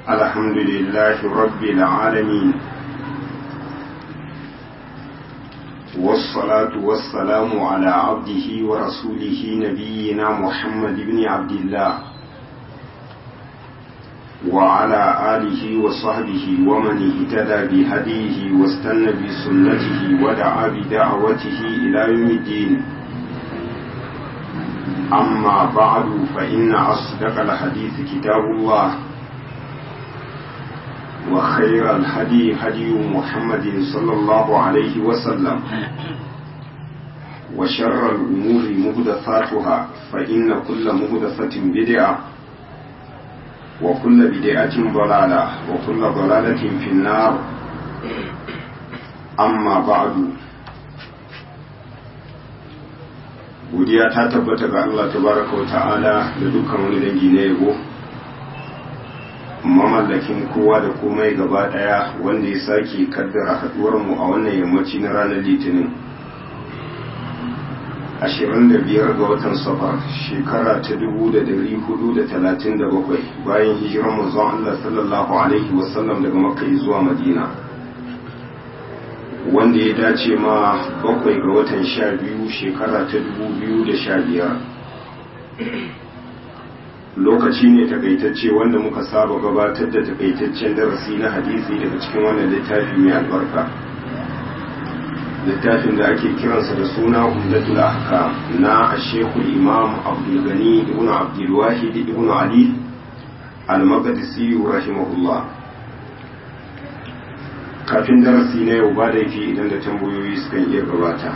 الحمد لله رب العالمين والصلاة والسلام على عبده ورسوله نبينا محمد بن عبد الله وعلى آله وصحبه ومن اهتدى بهديه واستنى بسنته ودعا بدعوته إلى يوم الدين أما بعد فإن أصدق الحديث كتاب الله وخير الهدي هدي محمد صلى الله عليه وسلم وشر الأمور مهدثاتها فإن كل مهدثة بدعة وكل بدعة ضلالة وكل ضلالة في النار أما بعد godiya ta tabbata ga Allah tabaraka wa ta'ala da dukkan wani dangi na yabo mamallakin kowa da komai gaba daya wanda ya sake kaddara haduwar mu a wannan yammaci na ranar litinin 25 ga watan safar shekara ta 1437 bayan hijirar manzon Allah sallallahu alaihi wasallam daga makka zuwa madina wanda ya dace ma bakwai ga watan sha biyu shekara ta 2015 lokaci ne takaitacce wanda muka saba gabatar da takaitaccen darasi na hadisi daga cikin wannan littafi mai albarka littafin da ake kiransa da suna umdatul ahkam na ashekul imam abdul gani ibn abdul wahid ibn ali al-maqdisi rahimahullah kafin darasi na yau ba da yake idan da tambayoyi sukan iya gabata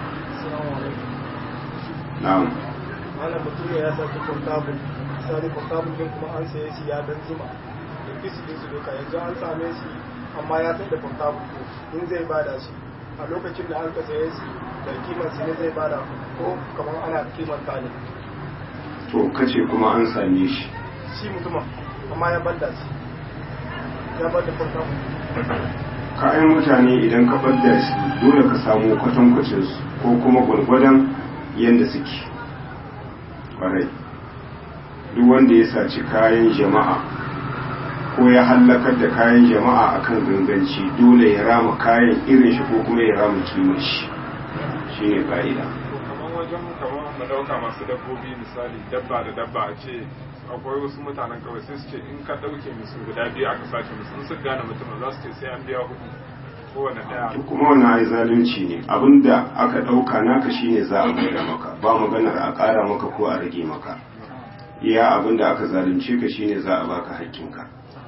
na'am malam mutum ya saki portable misali portable din kuma an saye shi ya dan zuma da kisi din su duka yanzu an same shi amma ya sai da portable in zai bada shi a lokacin da an ka saye shi da kimar shi ne zai bada ko kamar ana kimar ta ne to kace kuma an same shi shi mutumin amma ya bada shi ya bada portable kayan mutane idan ka bada shi dole ka samu kwatankwacin su ko kuma gwargwadon yadda suke kwarai duk wanda ya saci kayan jama'a ko ya hallakar da kayan jama'a akan ganganci dole ya rama kayan irin shi ko kuma ya rama kimar shi shine ka'ida kamar wajen kamar mu dauka masu dabbobi misali dabba da dabba a ce akwai wasu mutanen kawai sai su ce in ka dauke musu guda biyu aka sace musu in su gane mutum za su ce sai an biya hudu kowane daya to kuma wannan ai zalunci ne abinda aka dauka naka shine za a maida maka ba maganar a ƙara maka ko a rage maka iya abinda aka zalunce ka shine za a baka haƙƙinka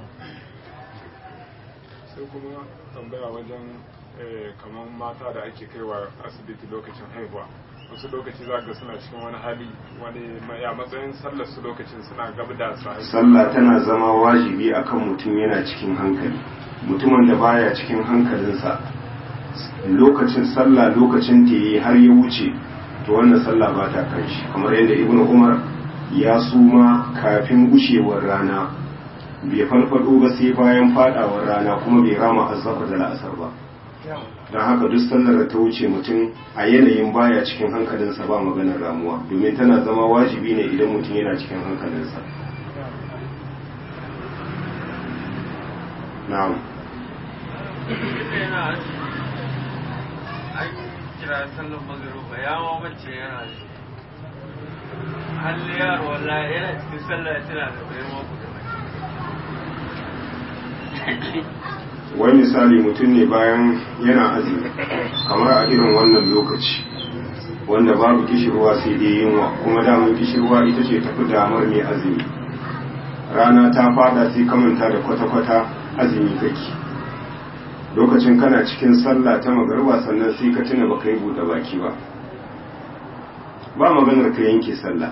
sai kuma tambaya wajen eh, kamar mata da ake kaiwa asibiti lokacin haihuwa wasu lokaci za ga suna cikin wani hali wani ya matsayin sallar su lokacin suna gab da su haihu sallah tana zama wajibi akan mutum yana cikin hankali mutumin da baya cikin hankalinsa lokacin sallah lokacin ta yi har ya wuce to wannan sallah ba ta kan shi kamar yadda ibnu umar ya suma kafin gushewar rana bai farfado ba sai bayan fadawar rana kuma bai rama azzafa da la'asar ba don haka duk sallar da ta wuce mutum a yanayin baya cikin hankalinsa ba maganar ramuwa domin tana zama wajibi ne idan mutum yana cikin hankalinsa na'am an kira sallan magaruba ya mamace yana halli yaro wallahi yana cikin sallah ya tana da bayan maku da wani misali mutum ne bayan yana azumi kamar a irin wannan lokaci wanda babu kishirwa sai dai yunwa kuma damar kishirwa ita ce tafi damar mai azumi rana ta fada sai kamanta da kwata-kwata azumi kake lokacin kana cikin sallah ta magarba sannan sai ka tuna baka yi buɗe baki ba ba maganar ka yanke sallah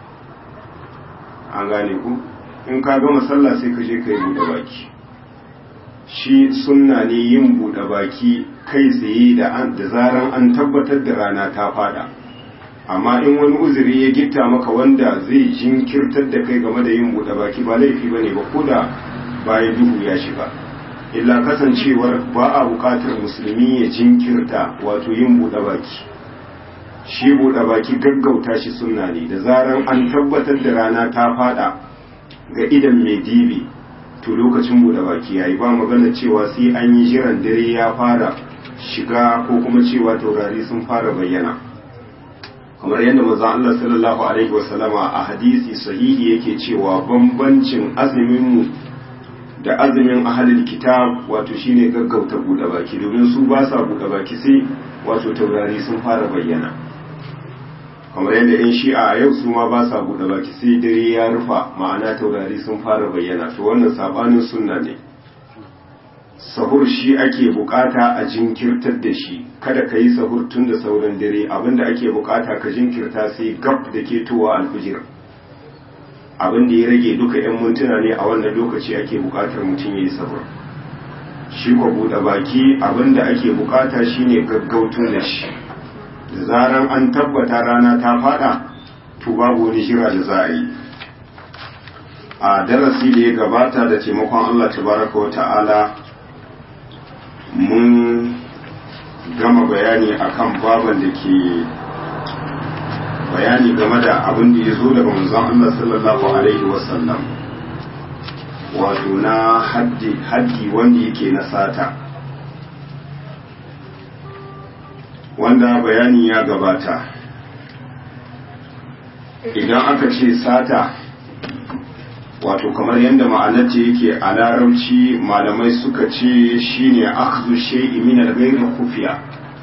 an gane ku in ka gama sallah sai ka je ka yi buɗe baki shi sunna ne yin buɗe baki kai tsaye da da zaran an tabbatar da rana ta fada amma in wani uzuri ya gitta maka wanda zai jinkirtar da kai game da yin buɗe baki ba laifi bane ba ko da baya duhu ya shiga illa kasancewar ba a buƙatar musulmi ya jinkirta wato yin buɗe baki shi buɗe baki gaggauta shi sunna ne da zaran an tabbatar da rana ta fada ga idan mai dibi to lokacin buɗe baki yayi ba magana cewa sai an yi jiran dare ya fara shiga ko kuma cewa taurari sun fara bayyana kamar yadda manzo Allah sallallahu alaihi wasallama a hadisi sahihi yake cewa bambancin azumin mu da azumin ahalil kitab wato shine gaggauta buɗe baki domin su ba sa buɗe baki sai wato taurari sun fara bayyana kamar yadda yan shi'a a yau su ma ba sa buɗe baki sai dare ya rufa ma'ana taurari sun fara bayyana to wannan sabanin sunna ne sahur shi ake bukata a jinkirtar da shi kada ka yi sahur tun da sauran dare abinda ake bukata ka jinkirta sai gab da ke towa alfijir abin da ya rage duka 'yan mintuna ne a wannan lokaci ake bukatar mutum ya yi sahur shi ko buɗe baki abin da ake bukata shine gaggautun da shi da zaran an tabbata rana ta fada to babu wani shira da za a yi a darasi da ya gabata da taimakon Allah tabaraka wa ta'ala mun gama bayani akan baban da ke bayani game da abin da ya zo daga manzon Allah sallallahu alaihi wasallam wato na haddi haddi wanda yake na sata wanda bayani ya gabata idan aka ce sata wato kamar yadda ma'anarta yake a larabci malamai suka ce shine akhdhu shay'i min al-ghayri khufiya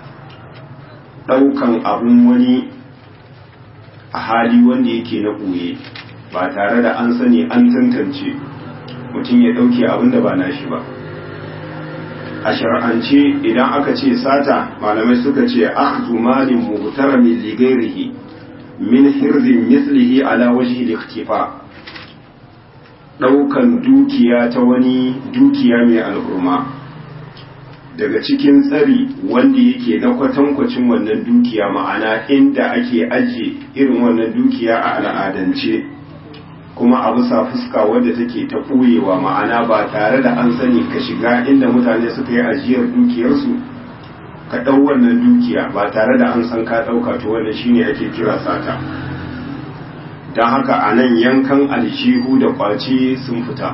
daukan abun wani a hali wanda yake na ɓoye ba tare da an sani an tantance mutum ya ɗauke abin da ba nashi ba a shar'ance idan aka ce sata malamai suka ce akhdhu malin muhtaramin li ghairihi min hirzin mislihi ala wajhi al-ikhtifa daukan dukiya ta wani dukiya mai al'umma daga cikin tsari wanda yake na kwatankwacin wannan dukiya ma'ana inda ake ajiye irin wannan dukiya a al'adance kuma a bisa fuska wadda take ta ɓoyewa ma'ana ba tare da an sani ka shiga inda mutane suka yi ajiyar dukiyarsu ka ɗau wannan dukiya ba tare da an san ka ɗauka to wannan shine ake kira sata don haka a nan yankan aljihu da ƙwace sun fita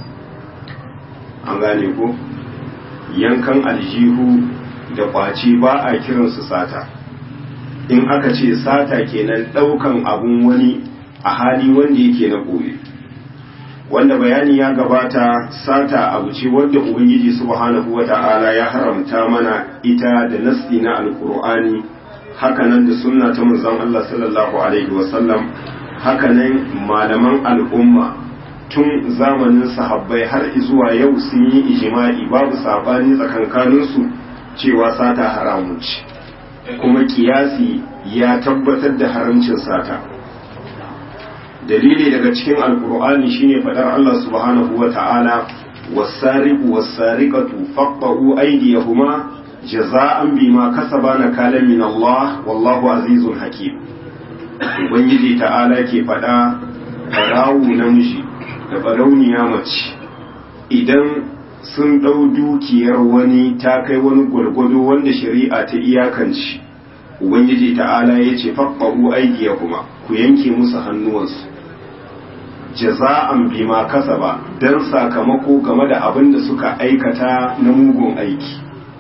an gane ko yankan aljihu da ƙwace ba a kiransu sata in aka ce sata kenan ɗaukan abun wani a hali wanda yake na ɓoye wanda bayani ya gabata sata abu ce wadda ubangiji subhanahu wata'ala ya haramta mana ita da nasti na alkur'ani hakanan da sunna ta manzon Allah sallallahu alaihi wasallam hakanan malaman al'umma tun zamanin sahabbai har zuwa yau sun yi ijima'i babu sabani tsakankaninsu cewa sata haramun ce kuma kiyasi ya tabbatar da haramcin sata dalili daga cikin alkur'ani shine fadar Allah subhanahu wa ta'ala wasariqu wasariqatu faqta'u aydiyahuma jaza'an bima kasaba nakalan min Allah wallahu azizun hakim ubangiji ta'ala ke fada barawu namiji da barauniya mace idan sun ɗau dukiyar wani ta kai wani gwargwado wanda shari'a ta iyakanci ubangiji ta'ala ya ce faɓɓa'u aikiya kuma ku yanke musu hannuwansu jaza'an bima kasaba don sakamako game da abin da suka aikata na mugun aiki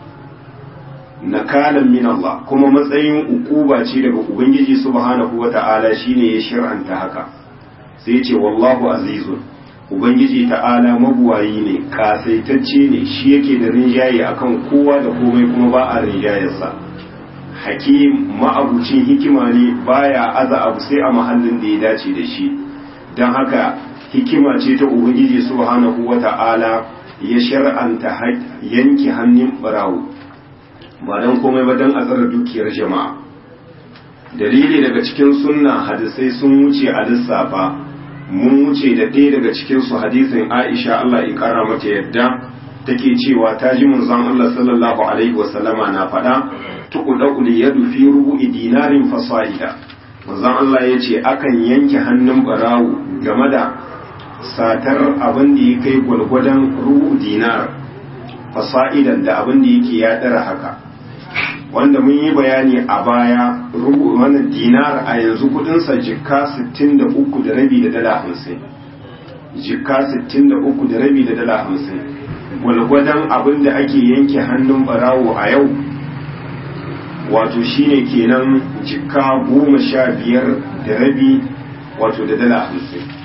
nakalan min Allah kuma matsayin ukuba ce daga ubangiji subhanahu wata'ala shine ya shir'anta haka sai ce wallahu azizun ubangiji ta'ala mabuwayi ne kasaitacce ne shi yake da rinjaye akan kowa da komai kuma ba a rinjayarsa hakim ma'abucin hikima ne baya aza abu sai a mahallin da ya dace da shi don haka hikima ce ta ubangiji subhanahu wata'ala ya shar'anta yanke hannun barawo ba don komai ba don a tsara dukiyar jama'a dalili daga cikin sunna hadisai sun wuce a lissafa mun wuce da ɗaya daga cikinsu hadisin aisha Allah ya ƙara mata yadda take cewa ta ji manzon Allah sallallahu alaihi wasallama na faɗa tuqdaqul yadu fi rubu'i dinarin fasaida manzon Allah ya ce akan yanke hannun barawo game da satar abin da ya kai gwalgwadon rubu dinar fasa'idan da abin da yake ya ɗara haka wanda mun yi bayani a baya rubu mana dinar a yanzu kudinsa jikka 63 da rabi da dala 50 jika 63 da rabi da dala 50 gwalgwadon abin da ake yanke hannun barawo a yau wato shine kenan jika goma sha biyar da rabi wato da dala 50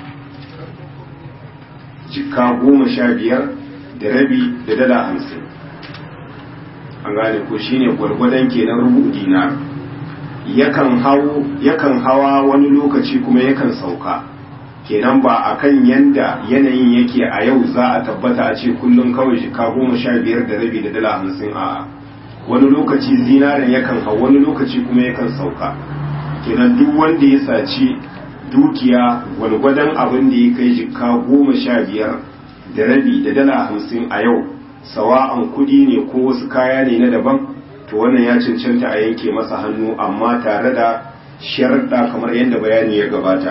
jika goma sha biyar da rabi da dala hamsin an gane ko shine gwargwadon kenan rubu dinar yakan hau yakan hawa wani lokaci kuma yakan sauka kenan ba akan yanda yanayin yake a yau za a tabbata a ce kullum kawai jika goma sha biyar da rabi da dala hamsin a wani lokaci zinarin yakan hau wani lokaci kuma yakan sauka kenan duk wanda ya saci dukiya gwargwadon abin da ya kai jika goma sha biyar da rabi da dala hamsin a yau sawa'an kudi ne ko wasu kaya ne na daban to wannan ya cancanta a yanke masa hannu amma tare da sharaɗa kamar yadda bayani ya gabata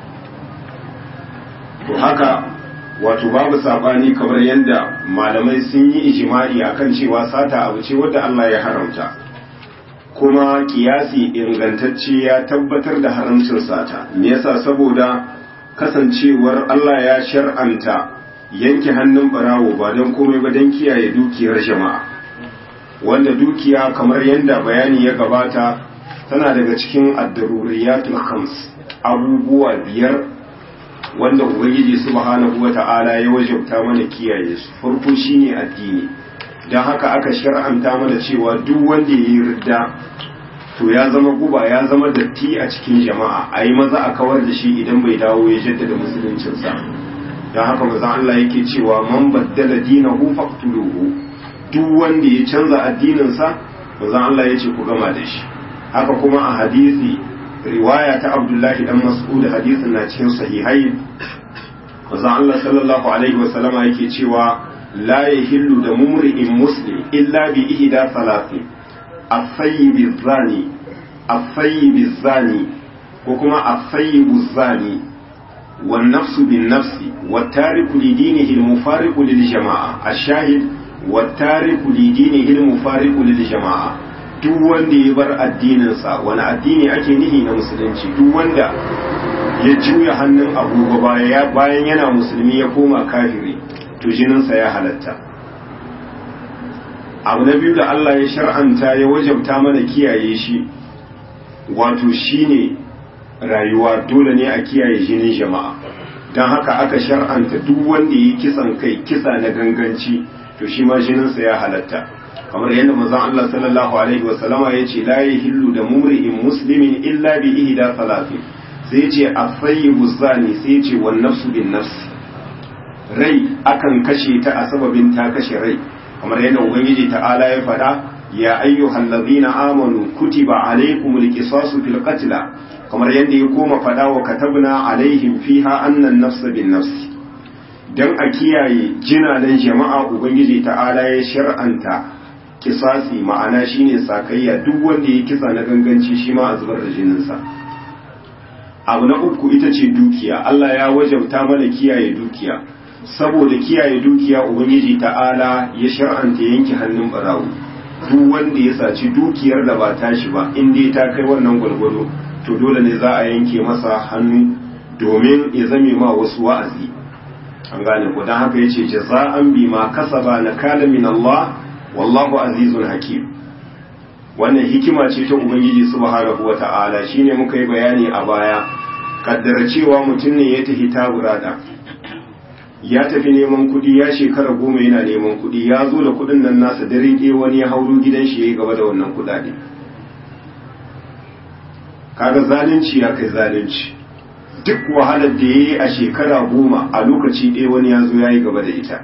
to haka wato babu saɓani kamar yadda malamai sun yi ijima'i akan cewa sata abu ce wadda Allah ya haramta kuma kiyasi ingantacce ya tabbatar da haramcin sata me yasa saboda kasancewar Allah ya shar'anta yanke hannun barawo ba don komai ba don kiyaye dukiyar jama'a wanda dukiya kamar yadda bayani ya gabata tana daga cikin addaruriyatul khams abubuwa biyar wanda ubangiji subhanahu wata'ala ya wajabta mana kiyaye su farko shine addini don haka aka shar'anta mana cewa duk wanda ya yi ridda to ya zama guba ya zama datti a cikin jama'a a yi maza a kawar da shi idan bai dawo ya jaddada musuluncinsa don haka maza Allah yake cewa man baddala dinahu faqtuluhu duk wanda ya canza addininsa maza Allah ya ce ku gama da shi haka kuma a hadisi riwaya ta Abdullahi dan Mas'ud hadisin na cikin sahihai maza Allah sallallahu alaihi wa sallama yake cewa la yahillu da mumri'in muslim illa bi ihda salatin الثيب الزاني الثيب الزاني وكما الثيب الزاني والنفس بالنفس والتارك لدينه المفارق للجماعة الشاهد والتارك لدينه المفارق للجماعة duk wanda ya bar addininsa wani addini ake nihi na musulunci duk wanda ya juya hannun agogo bayan yana musulmi ya koma kafiri to jininsa ya halatta abu na biyu da Allah ya shar'anta ya wajabta mana kiyaye shi wato shine rayuwa dole ne a kiyaye jinin jama'a don haka aka shar'anta duk wanda yi kisan kai kisa na ganganci to shi ma jininsa ya halatta kamar yadda manzon Allah sallallahu alaihi wa sallama yace la yahillu da mumri'in muslimin illa bi ihda salatin sai yace as-sayyibu zani sai yace wan nafsu bin nafs rai akan kashe ta a sababin ta kashe rai kamar yadda ubangiji ta'ala ya faɗa ya ayyuhal ladina amanu kutiba alaykumul qisasu fil qatl kamar yadda ya koma faɗa wa katabna alaihim fiha annan nafsa bin nafs dan a kiyaye jinanan jama'a ubangiji ta'ala ya shar'anta kisasi ma'ana shine sakayya duk wanda ya kisa na ganganci shi ma a zubar da jininsa abu na uku ita ce dukiya Allah ya wajabta mana kiyaye dukiya saboda kiyaye dukiya ubangiji ta'ala ya shar'anta yanke hannun barawo duk wanda ya saci dukiyar da ba tashi ba in dai ta kai wannan gwalgwado to dole ne za a yanke masa hannu domin ya zame ma wasu wa'azi an gane ko dan haka yace jaza'an bima kasaba nakala min Allah wallahu azizun hakim wannan hikima ce ta ubangiji subhanahu wata'ala shine muka yi bayani a baya kaddara cewa mutum ne ya tafi taburada ya tafi neman kudi ya shekara goma yana neman kudi ya zo da kudin nan nasa dare ɗaya wani ya hauro gidan shi ya yi gaba da wannan kudade kaga zalunci ya kai zalunci duk wahalar da ya yi a shekara goma a lokaci ɗaya wani ya zo ya yi gaba da ita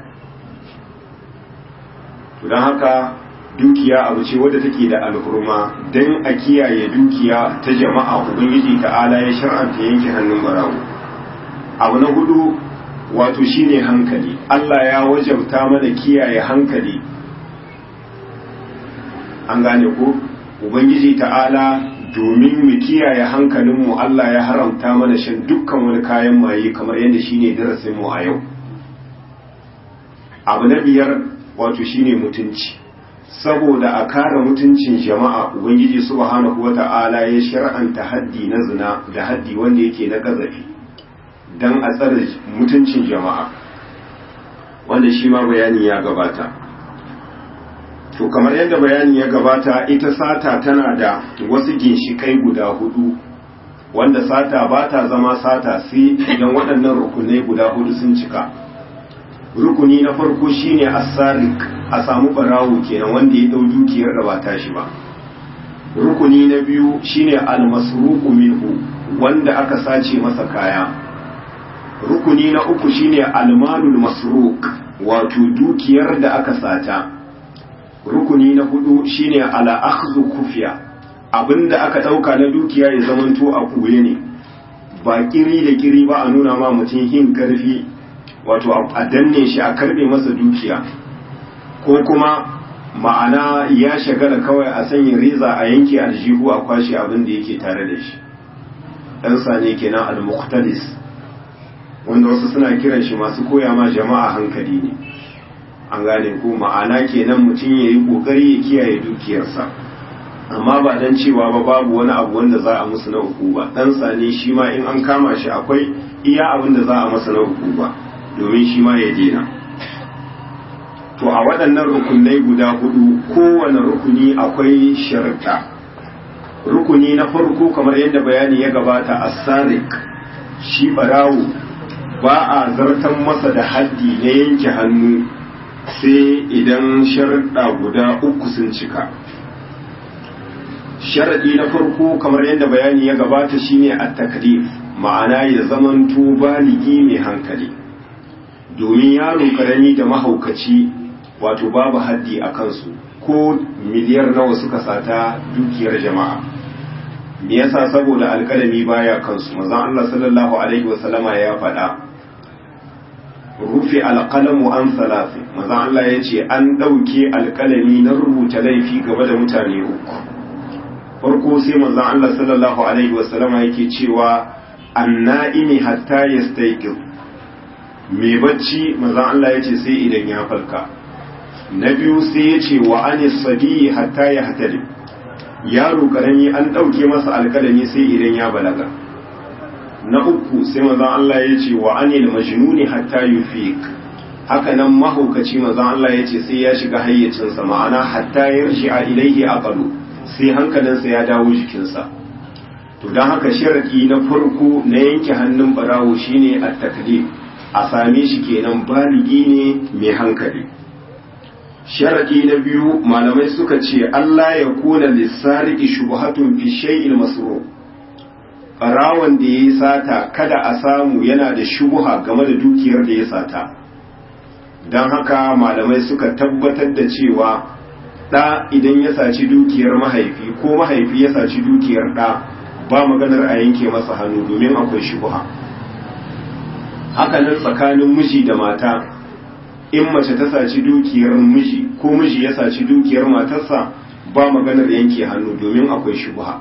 don haka dukiya abu ce wadda take da alhurma don a kiyaye dukiya ta jama'a ubangiji ta'ala ya shar'anta yanke hannun barawo abu na hudu wato shine hankali Allah ya wajabta mana kiyaye hankali an gane ko ubangiji ta'ala domin mu kiyaye hankalinmu Allah ya haramta mana shan dukkan wani kayan maye kamar yadda shine darasin mu a yau abu na biyar wato shine mutunci saboda a kare mutuncin jama'a ubangiji subhanahu wata'ala ya shar'anta haddi na zina da haddi wanda yake na kazafi don a tsare mutuncin jama'a wanda shi ma bayani ya gabata to kamar yadda bayani ya gabata ita sata tana da wasu ginshikai guda hudu wanda sata ba ta zama sata sai idan waɗannan rukunai guda hudu sun cika rukuni na farko shine asarik a samu barawo kenan wanda ya ɗau dukiyar da ba tashi ba rukuni na biyu shine almasruqu minhu wanda aka sace masa kaya rukuni na uku shine almalul masruq wato dukiyar da aka sata rukuni na hudu shine ala akhdhu kufiya abinda aka dauka na dukiya ya zamanto a kuye ne ba kiri da kiri ba a nuna ma mutum hin karfi wato a danne shi a karbe masa dukiya ko kuma ma'ana ya shagala kawai a sanya reza a yanke aljihu a kwashe abin da yake tare da shi ɗan sane kenan al-muqtadis wanda wasu suna kiran shi masu koya ma jama'a hankali ne an gane ko ma'ana kenan mutum ya yi ƙoƙari ya kiyaye dukiyarsa amma ba dan cewa ba babu wani abu wanda za a musu na uku ba ɗan sane shi ma in an kama shi akwai iya abin da za a masa na uku ba domin shi ma ya dena to a waɗannan rukunai guda hudu kowane rukuni akwai sharuɗa rukuni na farko kamar yadda bayani ya gabata a sarik shi barawo ba a zartan masa da haddi na yanke hannu sai idan sharuɗa guda uku sun cika sharaɗi na farko kamar yadda bayani ya gabata shine a taklif ma'ana ya zamanto baligi mai hankali domin yaro karami da mahaukaci wato babu haddi a kansu ko miliyar nawa suka sata dukiyar jama'a me yasa saboda alƙalami baya kansu manzon Allah sallallahu alaihi wasallama ya faɗa rufe alƙalamu an salafi manzon Allah ya ce an ɗauke alƙalami na rubuta laifi game da mutane uku farko sai manzon Allah sallallahu alaihi wasallama yake cewa anna'imi hatta yastayqir mai bacci manzon Allah ya ce sai idan ya falka na biyu sai ya ce wa anis sabi hatta ya hatari yaro karami an ɗauke masa alkalami sai idan ya balaga na uku sai mazan Allah ya ce wa anil majnuni hatta yufiq haka nan mahaukaci mazan Allah ya ce sai ya shiga hayyacinsa ma'ana hatta yarshi a ilaihi aqalu sai hankalinsa ya dawo jikinsa to don haka sharadi na farko na yanke hannun barawo shine at-taklif a same shi kenan baligi ne mai hankali sharadi na biyu malamai suka ce Allah ya kuna lissariki shubhatun fi shay'il masru barawan da yayi sata kada a samu yana da shubha game da dukiyar da ya sata dan haka malamai suka tabbatar da cewa da idan ya saci dukiyar mahaifi ko mahaifi ya saci dukiyar da ba maganar a yanke masa hannu domin akwai shubha haka nan tsakanin miji da mata in mace ta saci dukiyar miji ko miji ya saci dukiyar matarsa ba maganar yanke hannu domin akwai shubha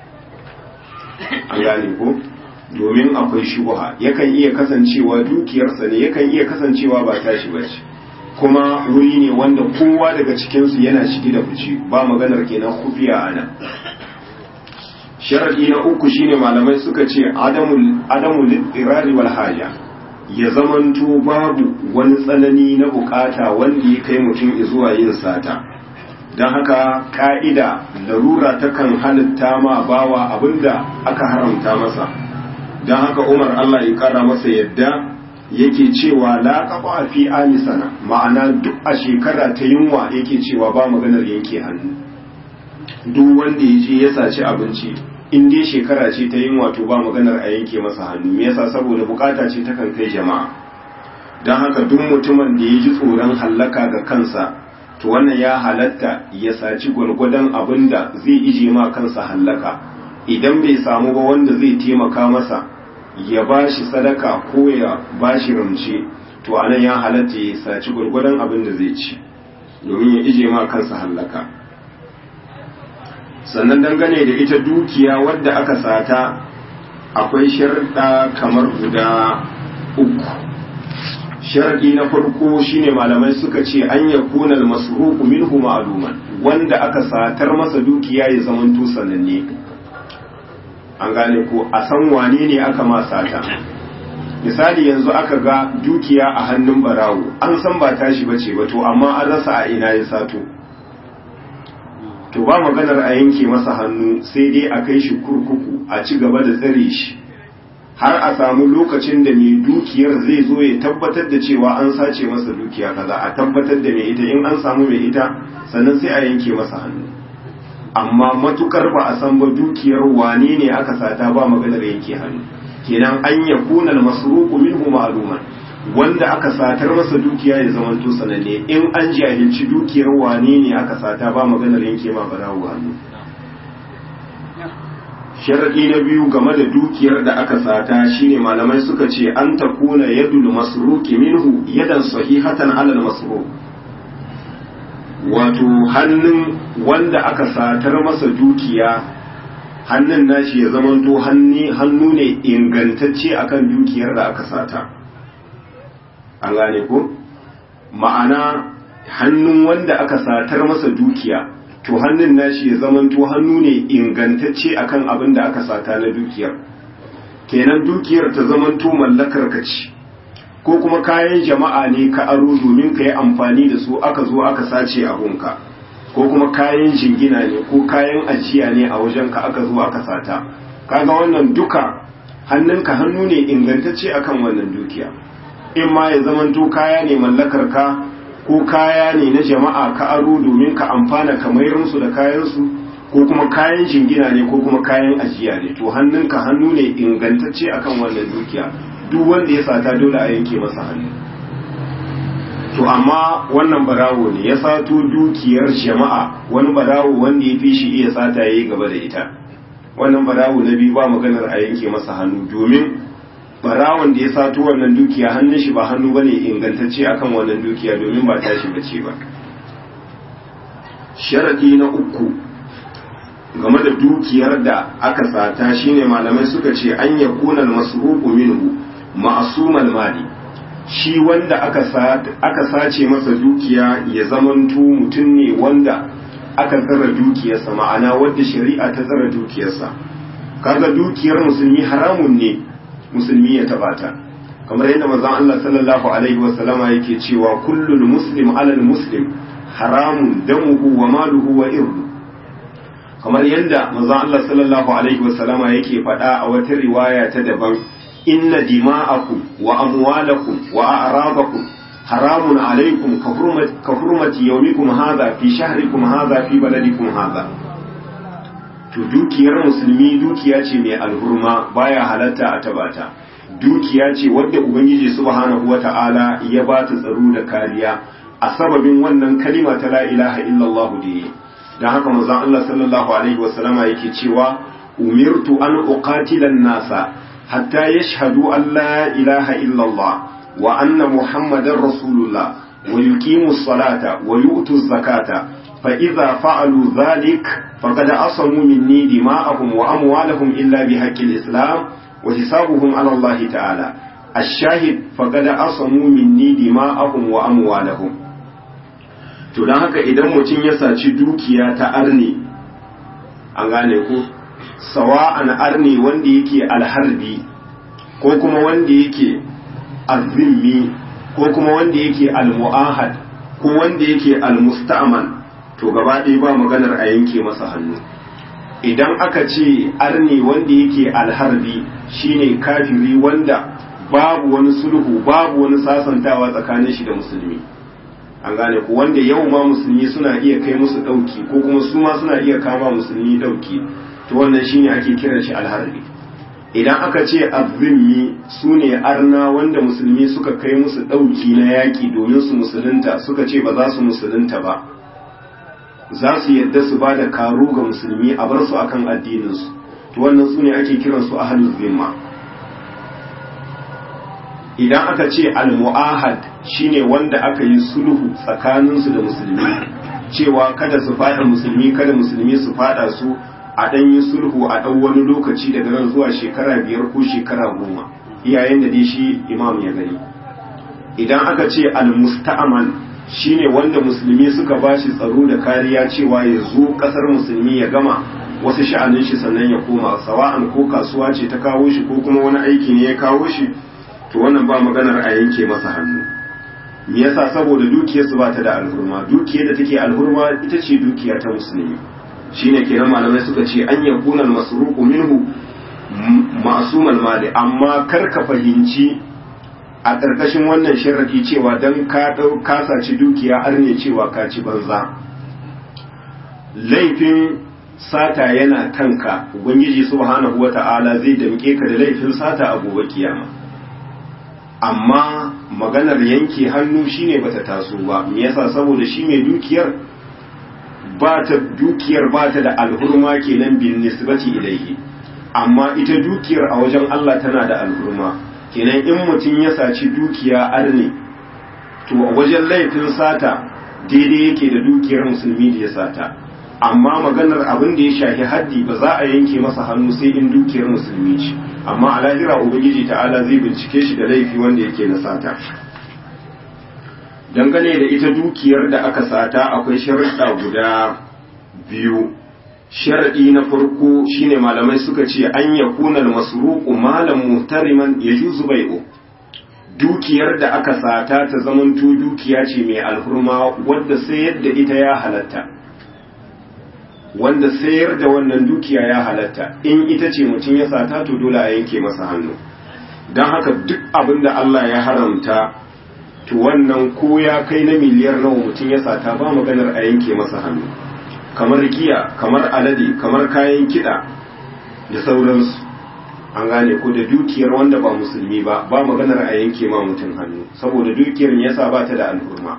an gane ko domin akwai shubha yakan iya kasancewa dukiyarsa ne yakan iya kasancewa ba tashi bace kuma wuri ne wanda kowa daga cikinsu yana shige da fice ba maganar kenan kufiya ana sharadi na uku shine malamai suka ce adamul adamul irari wal haja ya zamanto babu wani tsanani na bukata wanda ya kai mutum zuwa yin sata don haka ka'ida larura takan halitta ma bawa abinda aka haramta masa don haka umar Allah ya kara masa yadda yake cewa la kafa fi amisana ma'ana duk a shekara ta yunwa yake cewa ba maganar yanke hannu duk wanda ya je ya saci abinci in dai shekara ce ta yin wato ba maganar a yanke masa hannu me yasa saboda bukata ce ta kan kai jama'a don haka duk mutumin da ya ji tsoron hallaka ga kansa to wannan ya halatta ya saci gwargwadon abin da zai ije ma kansa hallaka idan bai samu ba wanda zai taimaka masa ya ba shi sadaka ko ya ba shi ramce to anan ya halatta ya saci gwargwadon abin da zai ci domin ya ije ma kansa hallaka sannan dangane da ita dukiya wadda aka sata akwai sharɗa kamar guda uku sharɗi na farko shine malamai suka ce an ya kunal masruqu minhu ma'luman wanda aka satar masa dukiya ya zamanto sananne an gane ko a san wane ne aka ma sata misali yanzu aka ga dukiya a hannun barawo an san ba tashi bace ba to amma an rasa a ina ya sato to ba maganar a yanke masa hannu sai dai a kai shi kurkuku a ci gaba da tsare shi har a samu lokacin da mai dukiyar zai zo ya tabbatar da cewa an sace masa dukiya kaza a tabbatar da mai ita in an samu mai ita sannan sai a yanke masa hannu amma matukar ba a san ba dukiyar wane ne aka sata ba maganar yanke hannu kenan an ya kuna masruqu minhu ma'luman wanda aka satar masa dukiya ya zama to sananne in an jahilci dukiyar wane ne aka sata ba maganar yanke ma barawo hannu sharadi na biyu game da dukiyar da aka sata shine malamai suka ce an takuna yadul masruqi minhu yadan sahihatan alal masruq wato hannun wanda aka satar masa dukiya hannun nashi ya zamanto hannu ne ingantacce akan dukiyar da aka sata an gane ko ma'ana hannun wanda aka satar masa dukiya to hannun nashi ya zamanto hannu ne ingantacce akan abin da aka sata na dukiyar kenan dukiyar ta zamanto mallakar ka ce ko kuma kayan jama'a ne ka aro domin ka yi amfani da su aka zo aka sace abunka ko kuma kayan jingina ne ko kayan ajiya ne a wajen ka aka zo aka sata kaga wannan duka hannunka hannu ne ingantacce akan wannan dukiya in ma ya zamanto kaya ne mallakar ka ko kaya ne na jama'a ka aro domin ka amfana ka mayar musu da kayansu ko kuma kayan jingina ne ko kuma kayan ajiya ne to hannunka hannu ne ingantacce akan wannan dukiya duk wanda ya sata dole a yanke masa hannu to amma wannan barawo ne ya sato dukiyar jama'a wani barawo wanda ya fi shi iya sata ya yi gaba da ita wannan barawo na biyu ba maganar a yanke masa hannu domin barawon da ya sato wannan dukiya hannun shi ba hannu bane ingantacce akan wannan dukiya domin ba tashi bace ba sharadi na uku game da dukiyar da aka sata shine malamai suka ce an yakuna al-masruqu minhu ma'sumal mali shi wanda aka aka sace masa dukiya ya zamanto mutum ne wanda aka tsara dukiyarsa ma'ana wanda shari'a ta tsara dukiyarsa kaga dukiyar musulmi haramun ne musulmi ya taba ta kamar yadda manzon Allah sallallahu alaihi wa sallama yake cewa kullul muslim alal muslim haramun damuhu wa maluhu wa irdu kamar yadda manzon Allah sallallahu alaihi wa sallama yake faɗa a wata riwaya ta daban inna dima'akum wa amwalakum wa a'radakum haramun alaikum ka hurmati yawmikum hadha fi shahrikum hadha fi baladikum hadha to dukiyar musulmi dukiya ce mai alhurma baya halatta a tabata dukiya ce wadda ubangiji subhanahu wata'ala ya ba ta tsaro da kariya a sababin wannan kalima ta la ilaha illallah da yi don haka manzon Allah sallallahu alaihi wasallama yake cewa umirtu an uqatila nasa hatta yashhadu an la ilaha illallah wa anna muhammadar rasulullah wa yuqimu salata wa yu'tu zakata فإذا فعلوا ذلك فقد أصموا مني دماءهم وأموالهم إلا بحق الإسلام وحسابهم على الله تعالى الشاهد فقد أصموا مني دماءهم وأموالهم to don haka idan mutum ya saci dukiya ta arni an gane ku sawa'an arni wanda yake alharbi ko kuma wanda yake azimmi ko kuma wanda yake almu'ahad ko wanda yake almusta'man to gaba ɗaya ba maganar a yanke masa hannu idan aka ce arni wanda yake alharbi shine kafiri wanda babu wani sulhu babu wani sasantawa tsakanin shi da musulmi an gane ku wanda yau ma musulmi suna iya kai musu ɗauki ko kuma su ma suna iya kama musulmi ɗauki to wannan shine ake kiran shi alharbi idan aka ce azzimmi su ne arna wanda musulmi suka kai musu ɗauki na yaƙi domin su musulunta suka ce ba za su musulunta ba za su yadda su ba da karo ga musulmi a bar su akan addininsu to wannan su ne ake kiransu ahlul zimma idan aka ce al-mu'ahad shine wanda aka yi sulhu tsakaninsu da musulmi cewa kada su fada musulmi kada musulmi su fada su a dan yi sulhu a dan wani lokaci daga nan zuwa shekara biyar ko shekara goma iyayen da dai shi imam ya gani idan aka ce al-musta'man shine wanda musulmi suka bashi tsaro da kariya cewa ya zo kasar musulmi ya gama wasu sha'anin shi sannan ya koma sawa'an ko kasuwa ce ta kawo shi ko kuma wani aiki ne ya kawo shi to ba maganar a yanke masa hannu me yasa saboda dukiyarsu ba ta da alhurma dukiyar da take alhurma ita ce dukiya ta musulmi shine kenan malamai suka ce an yakuna al-masruqu minhu ma'sumal mali amma kar ka fahimci a ƙarƙashin wannan sharadi cewa dan ka dau ka saci dukiya har ne cewa ka ci banza laifin sata yana kanka ubangiji subhanahu wata'ala zai damke ka da laifin sata a gobe kiyama amma maganar yanke hannu shine bata taso ba me yasa saboda shi mai dukiyar ba ta dukiyar ba ta da alhurma kenan bin nisbati ilaihi amma ita dukiyar a wajen Allah tana da alhurma kenan in mutum ya saci dukiya arne to a wajen laifin sata daidai yake da dukiyar musulmi da ya sata amma maganar abin da ya shafi haddi ba za a yanke masa hannu sai in dukiyar musulmi ce amma a lahira ubangiji ta'ala zai bincike shi da laifi wanda yake na sata dangane da ita dukiyar da aka sata akwai sharuɗa guda biyu sharaɗi na farko shine malamai suka ce an ya kunal masruqu malam muhtariman yajuzu bai'u dukiyar da aka sata ta zamanto dukiya ce mai alhurma wadda sayar da ita ya halatta wanda sayar da wannan dukiya ya halatta in ita ce mutum ya sata to dole a yanke masa hannu don haka duk abin da Allah ya haramta to wannan ko ya kai na miliyar nawa mutum ya sata ba maganar a yanke masa hannu kamar giya kamar alade kamar kayan kiɗa da sauransu an gane ko da dukiyar wanda ba musulmi ba ba maganar a yanke ma mutum hannu saboda dukiyar yasa ba ta da al'umma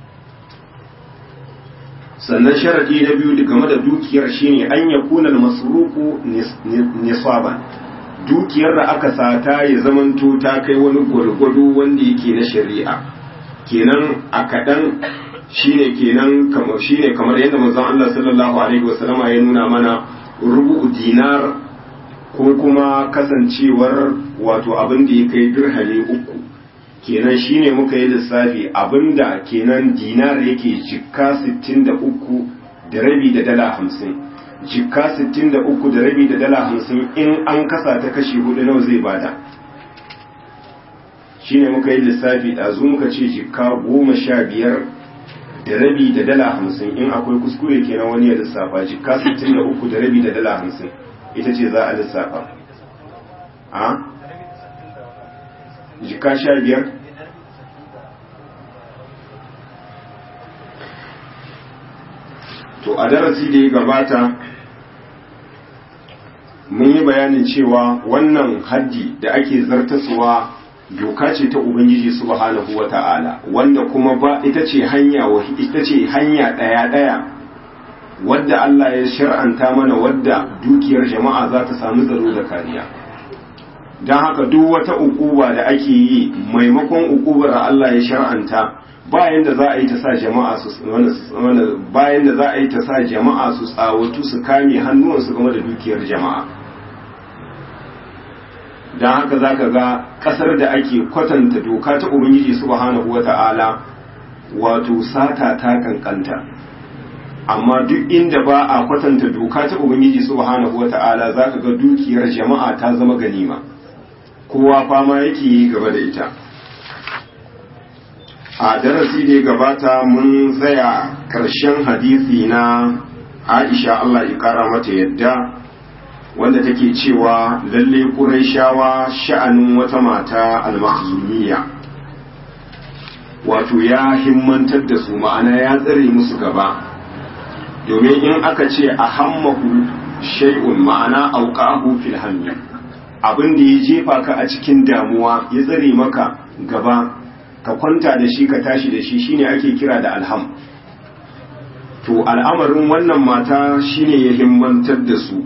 sannan sharadi na biyu game da dukiyar shine an ya kuna masruku nisaban dukiyar da aka sata ya zamanto ta kai wani gwargwado wanda yake na shari'a kenan a kaɗan shine kenan kamar shine kamar yadda manzon Allah sallallahu alaihi wasallama ya nuna mana rubu dinar ko kuma kasancewar wato abin da ya kai dirhami uku kenan shine muka yi lissafi abinda kenan dinar yake jikka 63 da rabi da dala 50 jikka 63 da rabi da dala 50 in an kasa ta kashi hudu nawa zai bada shine muka yi lissafi ɗazu muka ce jikka goma sha biyar da rabi da dala hamsin in akwai kuskure kenan wani ya lissafa jikka 63 da rabi da dala hamsin ita ce za a lissafa a jika sha biyar to a darasi da ya gabata mun yi bayanin cewa wannan haddi da ake zartaswa doka ce ta ubangiji subhanahu wa ta'ala wanda kuma ba ita ce hanya ita ce hanya daya daya wadda Allah ya shar'anta mana wadda dukiyar jama'a za ta samu tsaro da kariya don haka duk wata ukuba da ake yi maimakon ukubar Allah ya shar'anta bayan da za a yi ta sa jama'a su bayan da za a yi ta sa jama'a su tsawatu su kame hannuwansu game da dukiyar jama'a don haka za ka ga kasar da ake kwatanta doka ta ubangiji subhanahu wata'ala wato sata ta kankanta amma duk inda ba a kwatanta doka ta ubangiji subhanahu wata'ala za ka ga dukiyar jama'a ta zama ganima kowa fama yake yi gaba da ita a darasi da ya gabata mun tsaya karshen hadisi na aisha Allah ya kara mata yadda wanda take cewa lalle ƙuraishawa sha'anin wata mata al-makhzumiyya wato ya himmantar da su ma'ana ya tsare musu gaba domin in aka ce a hammahu shay'un ma'ana auqahu fil hammi abin da ya jefa ka a cikin damuwa ya tsare maka gaba ka kwanta da shi ka tashi da shi shine ake kira da alham to al'amarin wannan mata shine ya himmantar da su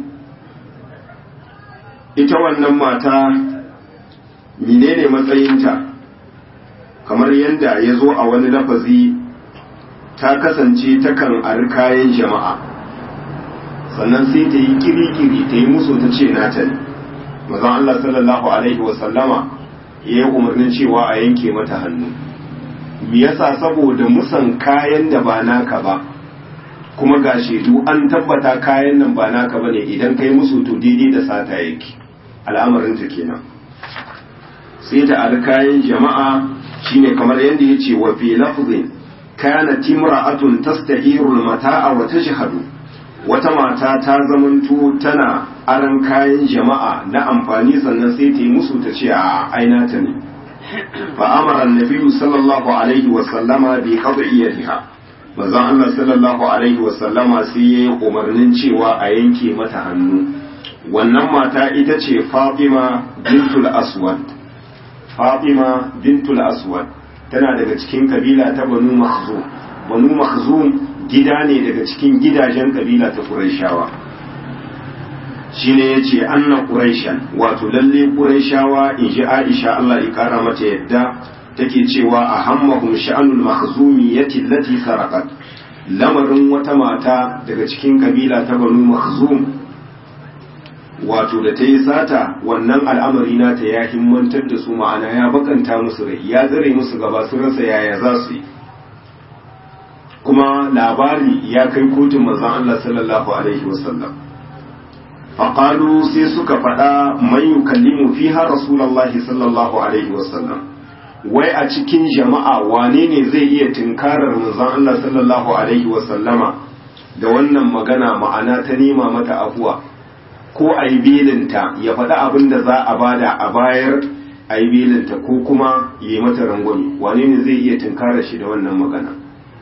ita wannan mata menene matsayinta kamar yadda ya zo a wani lafazi ta kasance takan ari kayan jama'a sannan sai ta yi kiri-kiri ta yi musu ta ce nata ne mazan Allah sallallahu Alaihi wasallama ya yi umarnin cewa a yanke mata hannu me yasa saboda musan kayan da ba naka ba kuma ga shaidu an tabbata kayan nan ba naka ba ne idan kai musu to daidai da sata yake al'amarinta kenan sai ta ari kayan jama'a shine kamar yadda ya ce wa fi lafzin kana timra'atun tastahiru mata'a wa tashhadu wata mata ta zamanto tana aran kayan jama'a na amfani sannan sai ta yi musu ta ce a aina ta ne fa amara annabi sallallahu alaihi wa sallama bi qad'iyatiha manzon Allah sallallahu alaihi wa sallama sai yayi umarnin cewa a yanke mata hannu wannan mata ita ce Fatima bintul Aswad Fatima bintul Aswad tana daga cikin kabila ta Banu Makhzum Banu Makhzum gida ne daga cikin gidajen kabila ta Qurayshawa shine yace anna Qurayshan wato lalle Qurayshawa in ji Aisha Allah ya kara mata yadda take cewa ahammahum sha'anul makhzumiyati allati sarqat lamarin wata mata daga cikin kabila ta Banu Makhzum wato da ta yi sata wannan al'amari nata ya himmantar da su ma'ana ya bakanta musu rai ya tsare musu gaba su rasa yaya za su yi kuma labari ya kai kotun manzon Allah sallallahu alaihi wasallam faƙalu sai suka faɗa man yukallimu fiha rasulullahi sallallahu alaihi wasallam wai a cikin jama'a wane ne zai iya tinkarar manzon Allah sallallahu alaihi wasallama da wannan magana ma'ana ta nema mata afuwa ko a yi belinta ya faɗi abin da za a bada a bayar a yi belinta ko kuma ya yi mata rangwame wane ne zai iya tunkara shi da wannan magana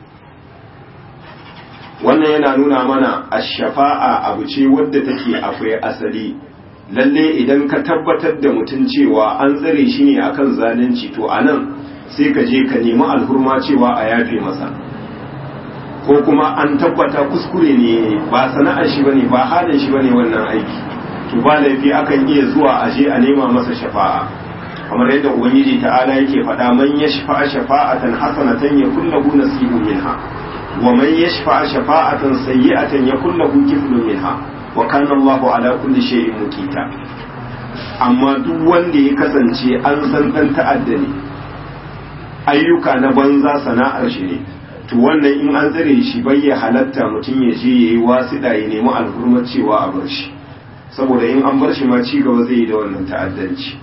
wannan yana nuna mana a shafa'a abu ce wadda take akwai asali lalle idan ka tabbatar da mutum cewa an tsare shi ne akan zalunci to a nan sai ka je ka nemi alhurma cewa a yafe masa ko kuma an tabbata kuskure ne ba sana'ar shi bane ba halin shi bane wannan aiki to ba laifi akan iya zuwa a je a nema masa shafa'a kamar yadda ubangiji ta'ala yake faɗa man yashfa'a shafa'atan hasanatan yakul lahu nasibun minha wa man yashfa'a shafa'atan sayyi'atan yakul lahu kiflun minha wa kana Allahu ala kulli shay'in mukita amma duk wanda ya kasance an san dan ta'adda ne ayyuka na banza sana'ar shi ne to wannan in an tsare shi bai ya halatta mutum ya je ya yi wasiɗa ya nemi alhurmar cewa a bar shi saboda in an bar shi ma ci gaba zai yi da wannan ta'addanci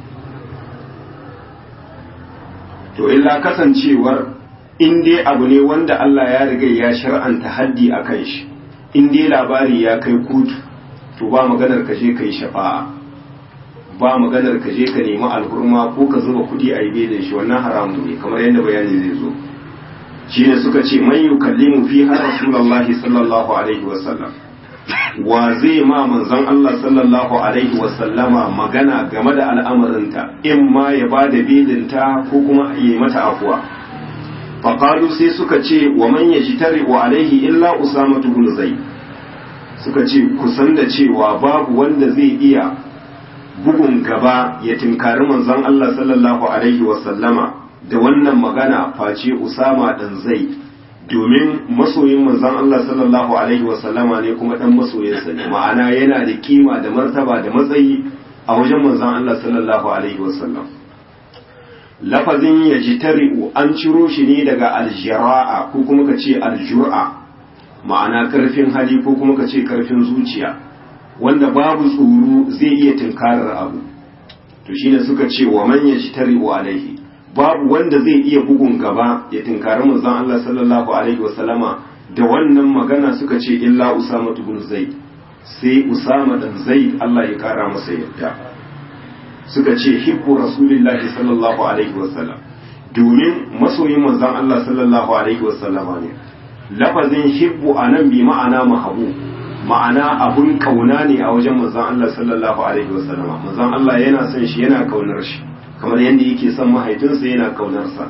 to illa kasancewar in dai abu ne wanda Allah ya riga ya shar'anta haddi a kan shi in dai labari ya kai kotu to ba maganar ka je ka yi shafa'a ba maganar ka je ka nemi alhurma ko ka zuba kuɗi a yi belin shi wannan haramun ne kamar yadda bayani zai zo shi ne suka ce man yukallimu fi har rasulullahi sallallahu alaihi wasallam wa zai ma manzon Allah sallallahu alaihi wasallama magana game da al'amarinta in ma ya ba da belinta ko kuma yi mata afuwa faƙalu sai suka ce wa man ya tare wa alaihi illa usama bin zai suka ce kusan da cewa babu wanda zai iya bugun gaba ya tinkari manzon Allah sallallahu alaihi wasallama da wannan magana face Usama dan zai domin masoyin manzon Allah sallallahu alaihi wasallama ne kuma dan masoyinsa ne ma'ana yana da kima da martaba da matsayi a wajen manzon Allah sallallahu alaihi wasallam lafazin yajtari'u an ciro shi ne daga aljira'a ko kuma ka ce aljur'a ma'ana karfin hali ko kuma ka ce karfin zuciya wanda babu tsoro zai iya tunkarar abu to shine suka ce wa man yajtari'u alaihi babu wanda zai iya bugun gaba ya tinkari manzon Allah sallallahu alaihi wasallama da wannan magana suka ce illa Usama ibn Zaid sai Usama dan Zaid Allah ya kara masa yadda suka ce hibbu rasulillahi sallallahu alaihi wasallam domin masoyin manzon Allah sallallahu alaihi wasallama ne lafazin hibbu anan bi ma'ana mahabu ma'ana abun kauna ne a wajen manzon Allah sallallahu alaihi wasallama manzon Allah yana son shi yana kaunar shi kamar yadda yake son mahaifinsa yana kaunarsa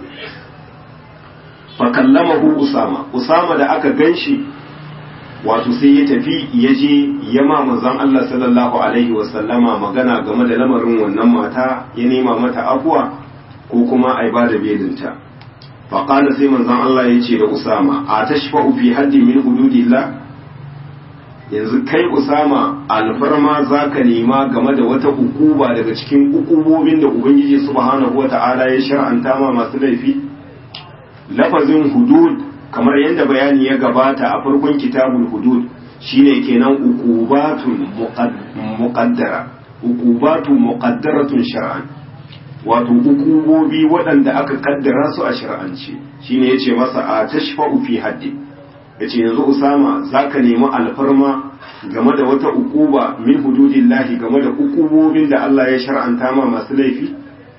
fa kallamahu usama usama da aka ganshi wato sai ya tafi ya je ya ma manzon Allah sallallahu alaihi wa sallama magana game da lamarin wannan mata ya nema mata afuwa ko kuma ai ba da belinta fa qala sai manzon Allah ya ce da usama a tashfa'u fi haddi min hududillah yanzu kai usama alfarma za ka nema game da wata ukuba daga cikin ukubobin da ubangiji subhanahu wa ta'ala ya shar'anta ma masu laifi lafazin hudud kamar yadda bayani ya gabata a farkon kitabul hudud shine kenan ukubatun muqaddara ukubatun muqaddaratun shar'an wato hukumobi waɗanda aka kaddara su a shari'ance shine yace masa a tashfa'u fi haddi yace yanzu Usama zaka nemi alfarma game da wata ukuba min hududillahi game da ukubobin da Allah ya shar'anta ma masu laifi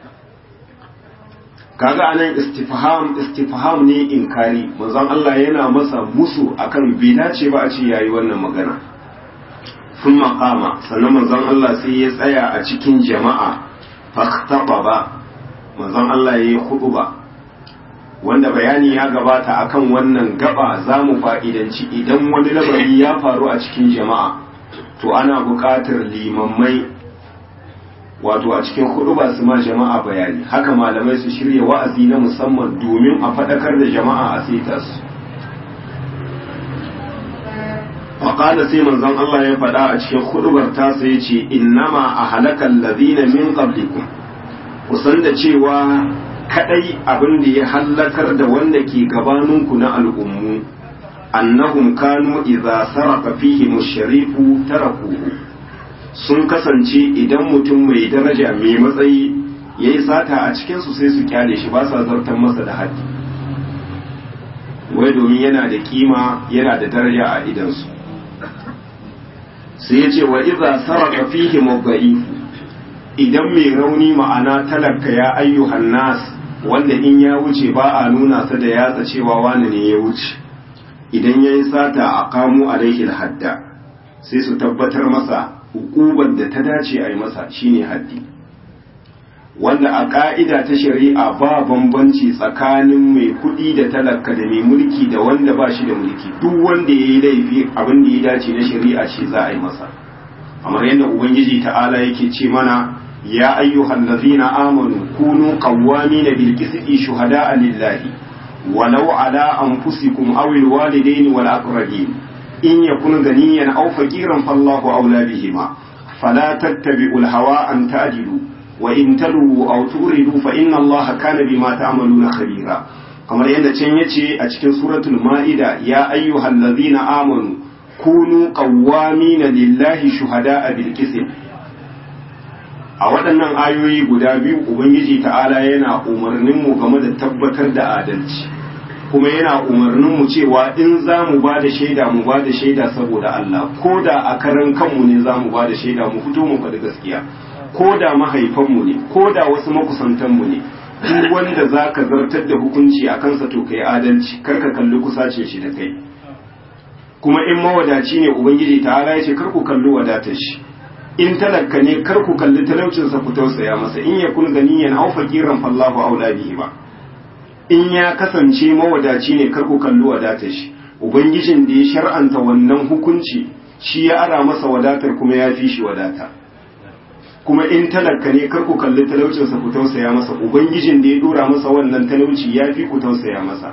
kaga anan istifham istifham ne inkari manzon Allah yana masa musu akan bai dace ba a ce yayi wannan magana sun makama sannan manzon Allah sai ya tsaya a cikin jama'a fahtaba ba manzon Allah ya yi ba wanda bayani ya gabata akan wannan gaba za mu fa'idanci idan wani labari ya faru a cikin jama'a to ana buƙatar limammai wato a cikin ba su ma jama'a bayani haka malamai su shirya wa'azi na musamman domin a faɗakar da jama'a a saita su faƙada sai manzon Allah ya faɗa a cikin hudubar tasa ya ce innama a halakan lazina min qablikum kusan da cewa kadai abin da ya hallakar da wanda ke gabaninku na al'ummu annahum kanu idza saraka fihi musharifu tarakuhu sun kasance idan mutum mai daraja mai matsayi yayi sata a cikin su sai su kyale shi ba sa zartar masa da haddi wai domin yana da kima yana da daraja a idansu sai ya ce wa iza saraka fihi mudda'ifu idan mai rauni ma'ana talaka ya ayyuhan nas wanda in ya wuce ba a nuna sa da yatsa cewa wani ne ya wuce idan ya yi sata a kamo alaihi hadda sai su tabbatar masa hukubar da ta dace a yi masa shine haddi wanda a ka'ida ta shari'a ba bambanci tsakanin mai kuɗi da talaka da mai mulki da wanda ba shi da mulki duk wanda ya yi laifi abin da ya dace na shari'a shi za a yi masa kamar yadda ubangiji ta'ala yake ce mana ya ayyuhal ladzina amanu kunu qawwamina bil qisti shuhada'a lillahi walau ala anfusikum aw al walidaini wal aqrabin in yakun ganiyan aw faqiran fallahu awla bihima fala tattabi'ul hawa an ta'dilu wa in talu aw turidu fa inna allaha kana bima ta'maluna khabira kamar yadda can yace a cikin suratul ma'ida ya ayyuhal ladzina amanu kunu qawwamina lillahi shuhada'a bil qist a waɗannan ayoyi guda biyu ubangiji ta'ala yana umarnin mu game da tabbatar da adalci kuma yana umarnin mu cewa in za mu ba da shaida mu ba da shaida saboda Allah ko da a karan kanmu ne za mu ba da shaida mu fito mu faɗi gaskiya ko da mahaifanmu ne ko da wasu makusantanmu ne duk wanda za ka zartar da hukunci a kansa to kai adalci kar ka kalli kusacin shi da kai kuma in mawadaci ne ubangiji ta ala ya ce kar ku kalli wadatar shi in talaka ne kar ku kalli talaucinsa ku tausaya masa in ya kun ganiyan aw faqiran fallahu aula bihi ba in ya kasance mawadaci ne kar ku kalli wadatar shi ubangijin da ya shar'anta wannan hukunci shi ya ara masa wadatar kuma ya fi shi wadata kuma in talaka ne kar ku kalli talaucinsa ku tausaya masa ubangijin da ya dora masa wannan talauci ya fi ku tausaya masa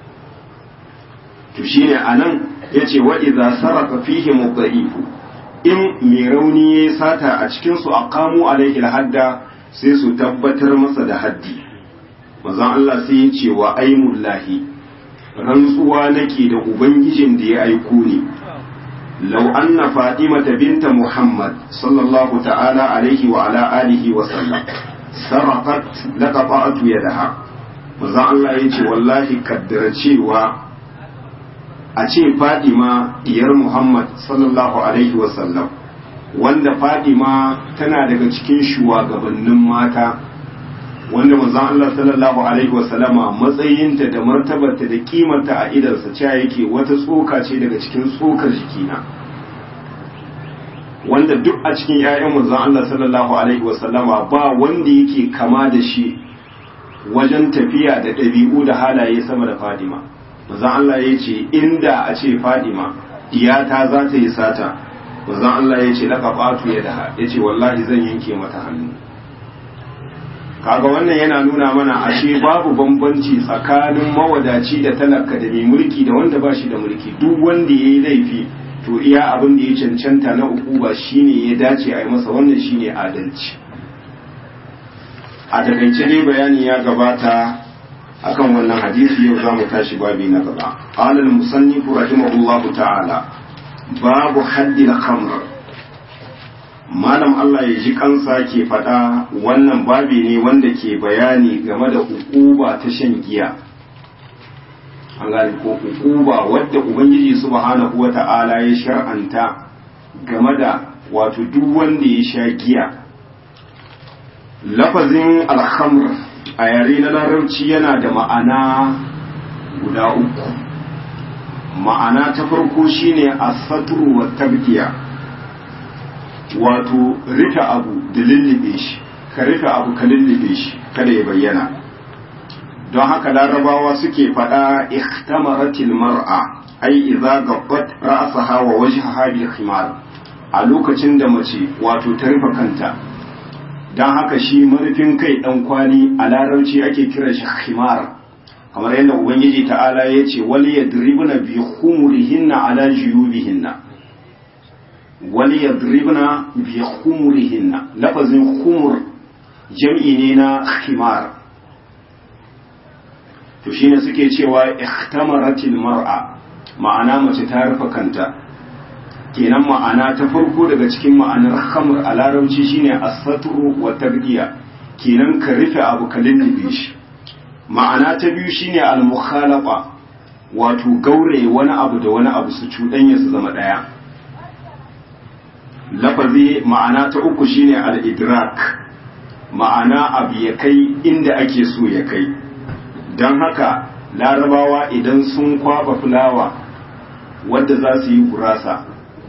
to shine anan yace wa idza saraka fihi mudha'ifu in mai rauni ya sata a cikin su aqamu alaihi hadda sai su tabbatar masa da haddi manzon Allah sai ya ce wa aimullahi rantsuwa nake da ubangijin da ya aiko ni لو أن فاطمة بنت محمد صلى الله تعالى عليه وعلى آله وسلم سرقت لقطعت يدها maza Allah ya ce wallahi kaddara cewa a ce Fadima diyar Muhammad sallallahu alaihi wasallam wanda Fadima tana daga cikin shugabannin mata wanda manzon Allah sallallahu alaihi wasallama matsayinta da martabarta da kimarta a idansa cewa yake wata tsoka ce daga cikin tsokar jikina wanda duk a cikin ƴaƴan manzon Allah sallallahu alaihi wasallama ba wanda yake kama da shi wajen tafiya da ɗabi'u da halaye sama da Fadima manzon Allah ya ce inda a ce Fadima iyata za ta yi sata manzon Allah ya ce laka fatu ya daha ya ce wallahi zan yanke mata hannu kaga wannan yana nuna mana ashe babu bambanci tsakanin mawadaci da talaka da mai mulki da wanda ba shi da mulki duk wanda ya yi laifi to iya abin da ya cancanta na uku ba shine ya dace a yi masa wannan shine adalci a takaice dai bayani ya gabata akan wannan hadisi yau za mu tashi babi na gaba qala al-musannif rahimahullahu ta'ala babu haddi al-khamr malam Allah ya ji kansa ke faɗa wannan babi ne wanda ke bayani game da ukuba ta shan giya an gane ko ukuba wadda ubangiji subhanahu wata'ala ya shar'anta game da wato duk wanda ya sha giya lafazin alhamr a yare na larabci yana da ma'ana guda uku ma'ana ta farko shine asatru wa tabkiya wato rufe abu da lullube shi ka rufe abu ka lullube shi kada ya bayyana don haka larabawa suke faɗa ikhtamaratil mar'a ai idza gabbat ra'saha wa wajhaha bil khimar a lokacin da mace wato ta rufe kanta don haka shi marufin kai dan kwali a larabci ake kira shi khimar kamar yadda ubangiji ta'ala ya ce wal yadribna bi khumurihinna ala juyubihinna wal yadribna bi khumurihinna lafazin khumur jam'i ne na khimar to shine suke cewa ihtamaratil mar'a ma'ana mace ta rufe kanta kenan ma'ana ta farko daga cikin ma'anar khamr a larabci shine as-satru wa tabdiya kenan ka rufe abu ka lullube shi ma'ana ta biyu shine al-mukhalaqa wato gaure wani abu da wani abu su cuɗanya su zama ɗaya lafazi ma'ana ta uku shine al-idrak ma'ana abu ya kai inda ake so ya kai don haka larabawa idan sun kwaba fulawa wadda za su yi gurasa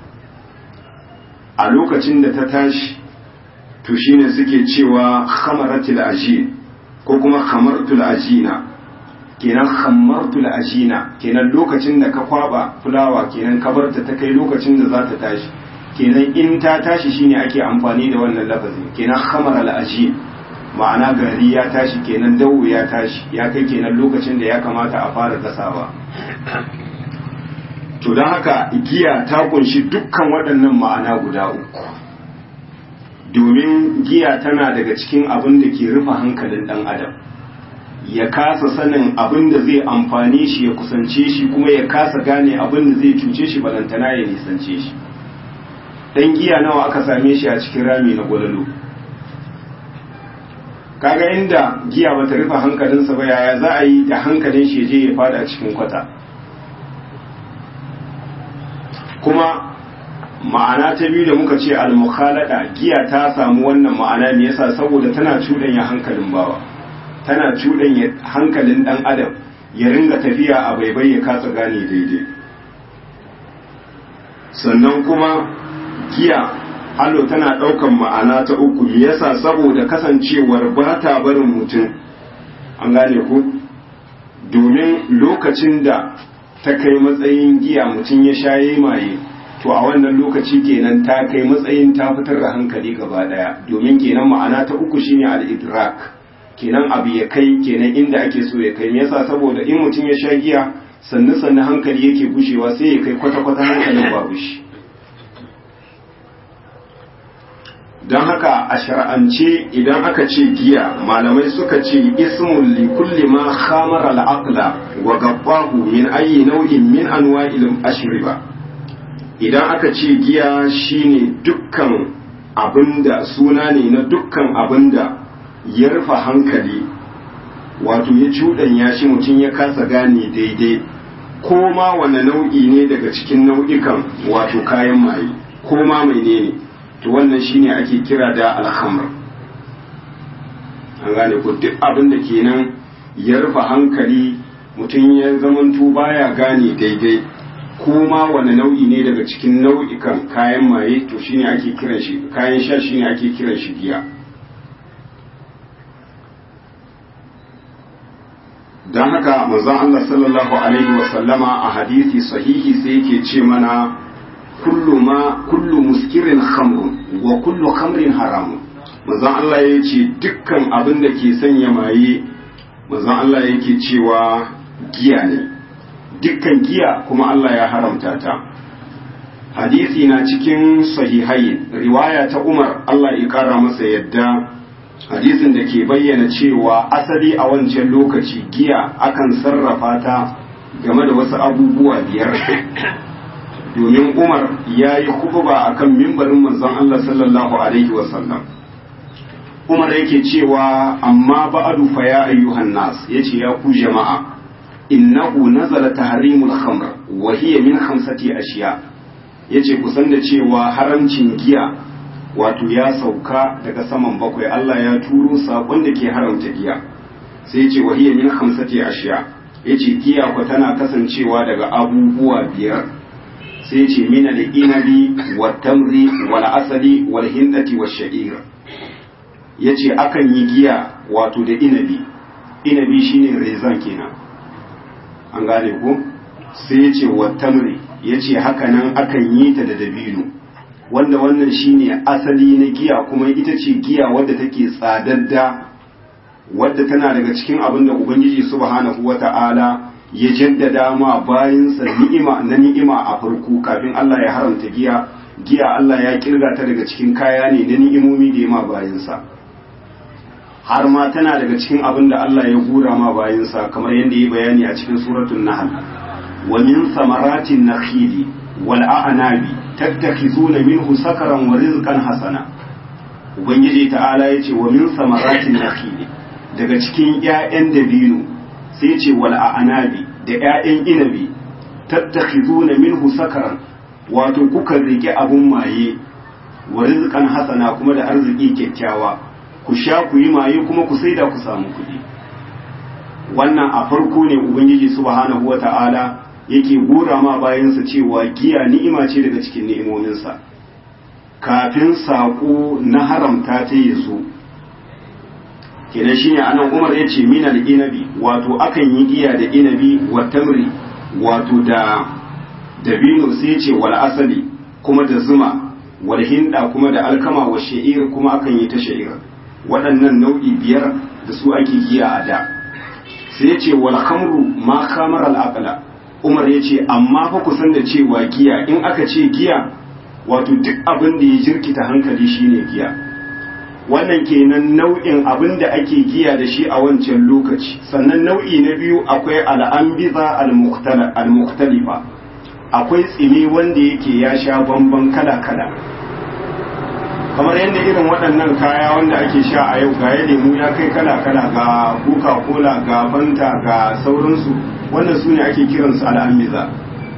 a lokacin da ta tashi to shine suke cewa khamaratul ajin ko kuma khamartul ajina kenan khamartul ajina kenan lokacin da ka kwaba fulawa kenan ka barta ta kai lokacin da za ta tashi kenan in ta tashi shine ake amfani da wannan lafazin kenan khamaral ajin ma'ana gari ya tashi kenan dawo ya tashi ya kai kenan lokacin da ya kamata a fara gasawa to don haka giya ta kunshi dukkan waɗannan ma'ana guda uku domin giya tana daga cikin abin da ke rufe hankalin ɗan adam ya kasa sanin abin da zai amfane shi ya kusance shi kuma ya kasa gane abin da zai cuce shi balantana ya nisance shi ɗan giya nawa aka same shi a cikin rami na gwalalo kaga inda giya bata rufe hankalinsa ba yaya za a yi da hankalin shi je ya fada cikin kwata kuma ma'ana ta biyu da muka ce al-mukhalada giya ta samu wannan ma'ana ne yasa saboda tana cuɗanya hankalin bawa tana cuɗanya hankalin dan adam ya ringa tafiya a baibai ya kasa gane daidai sannan kuma giya hallo tana ɗaukan ma'ana ta uku me yasa saboda kasancewar ba ta barin mutum an gane ku domin lokacin da ta kai matsayin giya mutum ya shaye maye to a wannan lokaci kenan ta kai matsayin ta fitar da hankali gaba daya domin kenan ma'ana ta uku shine al-idrak kenan abu ya kai kenan inda ake so ya kai me yasa saboda in mutum ya sha giya sannu sannu hankali yake gushewa sai ya kai kwata kwata hankalin babu shi don haka a shar'ance idan aka ce giya malamai suka ce ismul li kulli ma khamara al-aqla wa gabbahu min ayi nau'in min anwa'il ashriba idan aka ce giya shine dukkan abinda suna ne na dukkan abinda ya rufe hankali wato ya cuɗanya shi mutum ya kasa gane daidai ko ma wane nau'i ne daga cikin nau'ikan wato kayan maye ko ma menene ne to wannan shine ake kira da alhamr an gane ko duk abin da kenan ya rufe hankali mutum ya zamanto baya gane daidai ko ma wani nau'i ne daga cikin nau'ikan kayan maye to shine ake kiran shi kayan sha shine ake kiran shi giya don haka manzon Allah sallallahu alaihi wa sallama a hadisi sahihi sai yake ce mana kullu ma kullu muskirin khamrun wa kullu khamrin haramun manzon Allah ya ce dukkan abin da ke sanya maye manzon Allah yake cewa giya ne dukkan giya kuma Allah ya haramta ta hadisi na cikin sahihai riwaya ta Umar Allah ya kara masa yadda hadisin da ke bayyana cewa asali a wancan lokaci giya akan sarrafa ta game da wasu abubuwa biyar domin umar ya yi kutuba a kan mimbarin manzon Allah sallallahu alaihi wasallam umar yake cewa amma ba'adu fa ya ayyuhan nas yace ya ku jama'a innahu nazala tahrimul khamr wa hiya min khamsati ashiya yace kusan da cewa haramcin giya wato ya sauka daga saman bakwai Allah ya turo sakon da ke haramta giya sai yace wa hiya min khamsati ashiya yace giya ko tana kasancewa daga abubuwa biyar sai yace min al-inabi wat tamri wal asali wal hindati wash sha'ir yace akan yi giya wato da inabi inabi shine rezan kenan an gane ko sai ya ce wattamri ya ce hakanan akan yi ta da dabino wanda wannan shine asali na giya kuma ita ce giya wadda take tsadadda wadda tana daga cikin abin da ubangiji subhanahu wata'ala ya jaddada ma bayansa ni'ima na ni'ima a farko kafin Allah ya haramta giya giya Allah ya kirga ta daga cikin kaya ne na ni'imomi da ya ma bayansa har ma tana daga cikin abin da Allah ya gura ma bayansa kamar yadda ya bayani a cikin suratul nahl wa min samaratin nakhili wal a'nabi tattakhizuna minhu sakaran wa rizqan hasana ubangiji ta'ala yace wa min samaratin nakhili daga cikin ƴaƴan dabino sai yace wal a'nabi da ƴaƴan inabi tattakhizuna minhu sakaran wato kuka rike abun maye wa rizqan hasana kuma da arziki kyakkyawa ku sha ku yi maye kuma ku saida ku samu kuɗi wannan a farko ne ubangiji subhanahu wata'ala yake gora ma bayansa cewa giya ni'ima ce daga cikin ni'imominsa kafin saƙo na haramta ta yi zo kenan shine anan umar ya ce mina da inabi wato akan yi giya da inabi wa tamri wato da dabino sai ce wal asali kuma da zuma wal hinda kuma da alkama wa sha'ir kuma akan yi ta sha'ir waɗannan nau'i biyar da su ake giya a da sai ya ce wal khamru ma khamar al aqla umar ya ce amma fa ku san da cewa giya in aka ce giya wato duk abin da ya jirkita hankali shine giya wannan kenan nau'in abin da ake giya da shi a wancan lokaci sannan nau'i na biyu akwai al'ambiza al-mukhtalifa akwai tsini wanda yake ya sha bamban kala-kala kamar yadda irin waɗannan kaya wanda ake sha a yau ga lemu ya kai kala-kala ga coca-cola ga fanta ga sauransu wannan su ne ake kiransu al'ambiza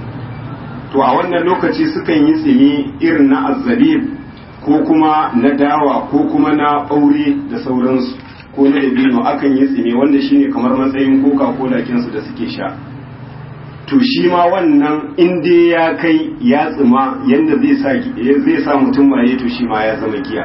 to a wannan lokaci sukan yi tsini irin na azzabib ko kuma na dawa ko kuma na ɓaure da sauransu ko na dabino akan yi tsini wanda shine kamar matsayin coca-cola kinsu da suke sha to shi ma wannan in dai ya kai ya tsima yadda zai sa mutum maye to shi ma ya zama giya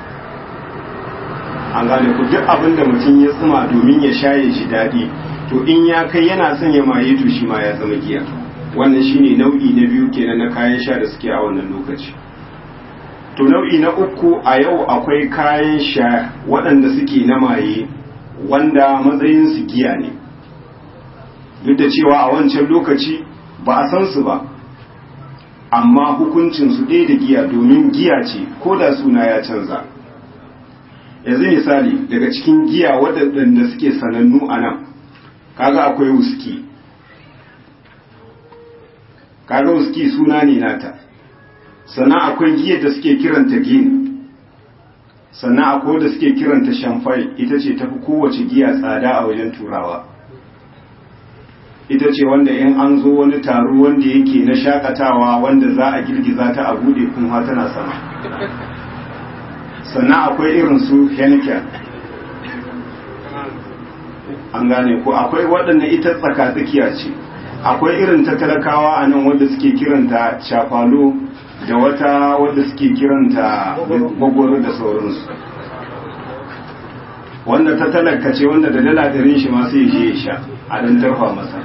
an gane ku duk abin da mutum ya tsima domin ya sha ya ji daɗi to in ya kai yana son ya maye to shi ma ya zama giya wannan shine nau'i na biyu kenan na kayan sha da suke a wannan lokaci to nau'i na uku a yau akwai kayan sha waɗanda suke na maye wanda matsayinsu giya ne duk da cewa a wancan lokaci ba a san su ba amma hukuncinsu ɗaya da giya domin giya ce ko da suna ya canza yanzu misali daga cikin giya waɗanda suke sanannu a nan kaga akwai wuski kaga wuski suna ne nata sannan akwai giyar da suke kiranta gin sannan akwai da suke kiranta shamfai ita ce tafi kowace giya tsada a wajen turawa ita ce wanda in an zo wani taro wanda yake na shakatawa wanda za a girgiza ta a bude kuma tana sama sannan akwai irin su henneken an gane ko akwai waɗanda ita tsaka-tsakiya ce akwai irin ta talakawa a nan wanda suke kiranta shafalo da wata wanda suke kiranta gwagwaro da sauransu wanda ta talaka ce wanda da dala ɗarin shi masu yi ya sha a dan tarfa masa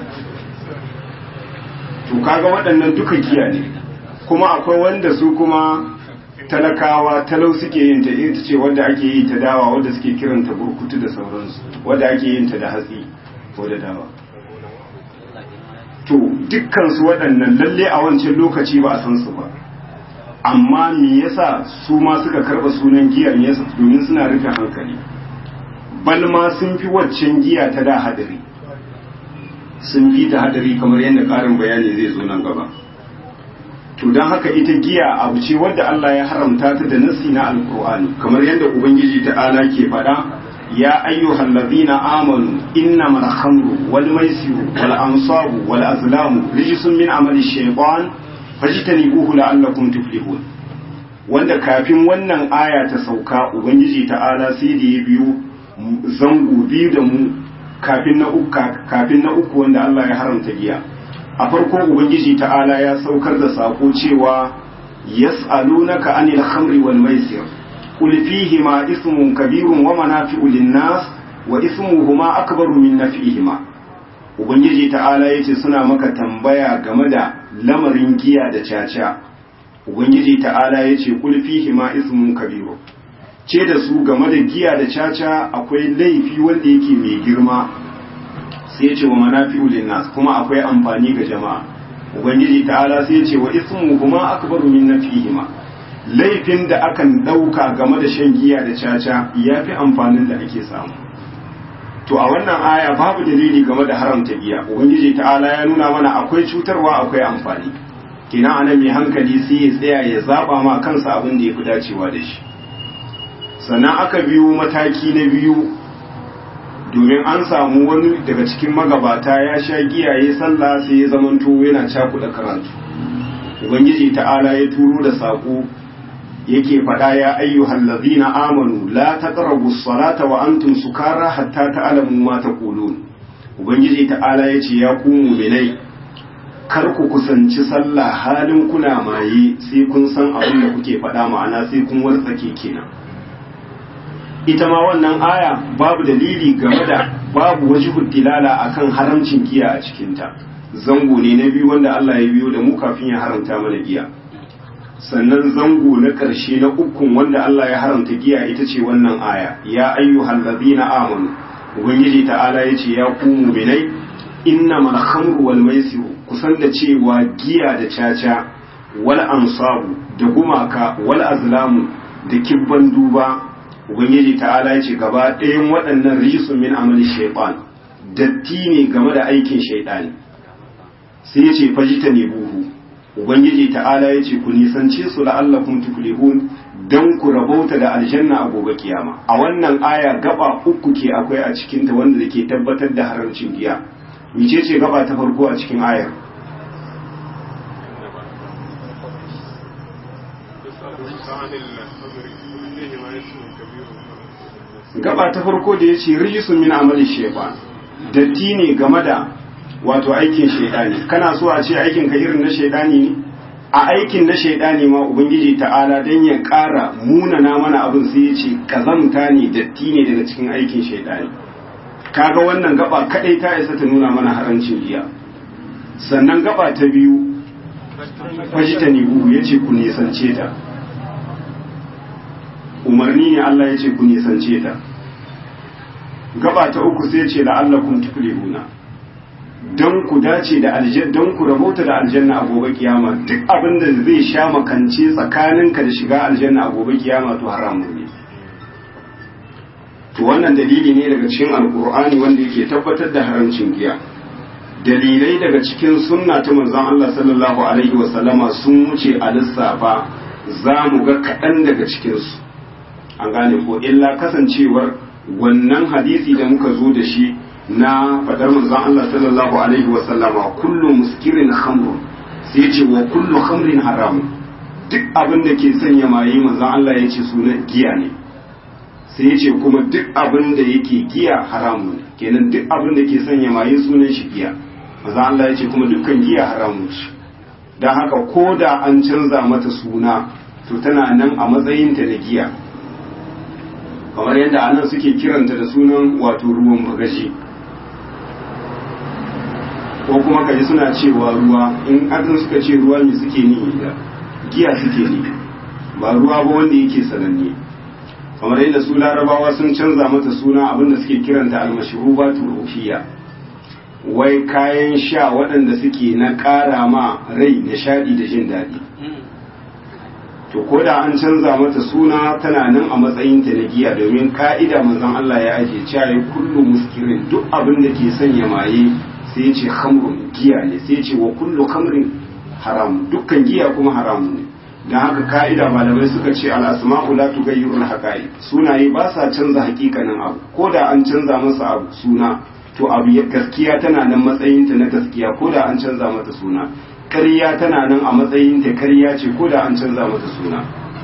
to kaga waɗannan duka giya ne kuma akwai wanda su kuma talakawa talau suke yin ta ita ce wanda ake yi ta dawa wanda suke kiranta burkutu da sauransu wanda ake yin ta da hatsi ko da dawa to dukkansu waɗannan lalle a wancan lokaci ba a san su ba amma me yasa su ma suka karɓa sunan giyar yasa domin suna rufe hankali bal ma sun fi waccan giya ta da hadari sun fi ta hadari kamar yadda ƙarin bayani zai zo nan gaba to don haka ita giya abu ce wadda Allah ya haramta ta da nasi na alkur'ani kamar yadda ubangiji ta'ala ke faɗa ya ayyuhal ladhina amanu innamal khamru wal maisiru wal ansabu wal azlamu rijsun min amali shaytan fajtanibuhu la'allakum tuflihun wanda kafin wannan aya ta sauka ubangiji ta'ala sai da ya biyo zango biyu da mu kafin na uku kafin na uku wanda Allah ya haramta giya a farko ubangiji ta'ala ya saukar da sako cewa yas'alunaka anil khamri wal maisir qul fihima ismun kabirun wa manafi'u lin-nas wa ismuhuma akbaru min naf'ihima ubangiji ta'ala yace suna maka tambaya game da lamarin giya da caca ubangiji ta'ala yace qul fihima ismun kabirun ce da su game da giya da caca akwai laifi wanda yake mai girma sai ya ce wa manafi'u linnas kuma akwai amfani ga jama'a ubangiji ta'ala sai ya ce wa ismu kuma akbaru min nafihima laifin da akan dauka game da shan giya da caca yafi amfanin da ake samu to a wannan aya babu dalili game da haramta giya ubangiji ta'ala ya nuna mana akwai cutarwa akwai amfani kina anan mai hankali sai ya tsaya ya zaba ma kansa abin da yafi dacewa da shi sannan aka biyo mataki na biyu domin an samu wani daga cikin magabata ya sha giyaye sallah sai ya zamanto yana cakuɗa karatu ubangiji ta'ala ya turo da saƙo yake faɗa ya ayyuhal ladzina amanu la taqrabu salata wa antum sukara hatta ta'lamu ma taqulun ubangiji ta'ala yace ya ku mu'minai kar ku kusanci sallah halin kuna maye sai kun san abin da kuke faɗa ma'ana sai kun wartsake kenan ita ma wannan aya babu dalili game da babu wajibul dilala akan haramcin giya a cikinta zango ne na biyu wanda Allah ya biyo da mu kafin ya haramta mana giya sannan zango na ƙarshe na ukun wanda Allah ya haramta giya ita ce wannan aya ya ayyuhal ladina amanu ubangiji ta'ala yace ya ku mu'minai innamal khamru wal maisiru kusan da cewa giya da caca wal ansabu da gumaka wal azlamu da kibban duba ubangiji ta'ala ya ce gaba ɗayan waɗannan rijisun min amali shaitan datti ne game da aikin shaitani sai ya ce fajita ne buhu ubangiji ta'ala ya ce ku nisance su la'allakum tuflihun dan ku rabauta da aljanna a gobe kiyama a wannan aya gaba uku ke akwai a cikin ta wanda ke tabbatar da haramcin giya mice ce gaba ta farko a cikin ayar gaba ta farko da ya ce rijisun min amali shaitan datti ne game da wato aikin shaidani kana so a ce aikin ka irin na shaidani ne a aikin na shaidani ma ubangiji ta'ala dan ya ƙara munana mana abin sai ya ce kazamta ne datti ne daga cikin aikin shaidani kaga wannan gaba kadai ta isa ta nuna mana harancin giya sannan gaba ta biyu fajita ne buhu ya ce ku nisance ta umarni ne Allah ya ce ku nisance ta gaba ta uku sai ce la'allakum tuflihuna don ku dace da aljanna don ku rabauta da aljanna a gobe kiyama duk abin da zai sha makance tsakaninka da shiga aljanna a gobe kiyama to haramun ne to wannan dalili ne daga cikin alkur'ani wanda yake tabbatar da haramcin giya dalilai daga cikin sunna ta manzon Allah sallallahu alaihi wa sallama sun wuce a lissafa za mu ga kaɗan daga cikinsu an gane ko illa kasancewar wannan hadisi da muka zo da shi na fadar manzon Allah sallallahu alaihi wa sallama kullu muskirin khamrun sai ce wa kullu khamrin haram duk abin da ke sanya maye manzon Allah ya ce sunan giya ne sai ya ce kuma duk abin da yake giya haramu ne kenan duk abin da ke sanya maye sunan shi giya manzon Allah ya ce kuma dukkan giya haramu ce don haka ko da an canza mata suna to tana nan a matsayinta na giya kamar yadda anan suke kiranta da sunan wato ruwan bagashi ko kuma kaji suna cewa ruwa in adin suka ce ruwa ne suke ni da giya suke ni ba ruwa ba wanda yake sananne kamar yadda su larabawa sun canza mata suna abinda suke kiranta almashrubatul ruhiyya wai kayan sha waɗanda suke na ƙara ma rai nishaɗi da jin daɗi to ko da an canza mata suna tana nan a matsayinta na giya domin ka'ida manzon Allah ya ajiye cewa ya kullu muskirin duk abin da ke sanya maye sai ya ce khamrun giya ne sai ya ce wa kullu khamrin haram dukkan giya kuma haramu ne don haka ka'ida malamai suka ce al'asma'u la tughayyiru al sunaye ba sa canza hakikanin abu ko da an canza masa abu suna to abu gaskiya tana nan matsayinta na gaskiya ko da an canza mata suna ƙarya tana nan a matsayinta ƙarya ce ko da an canza mata suna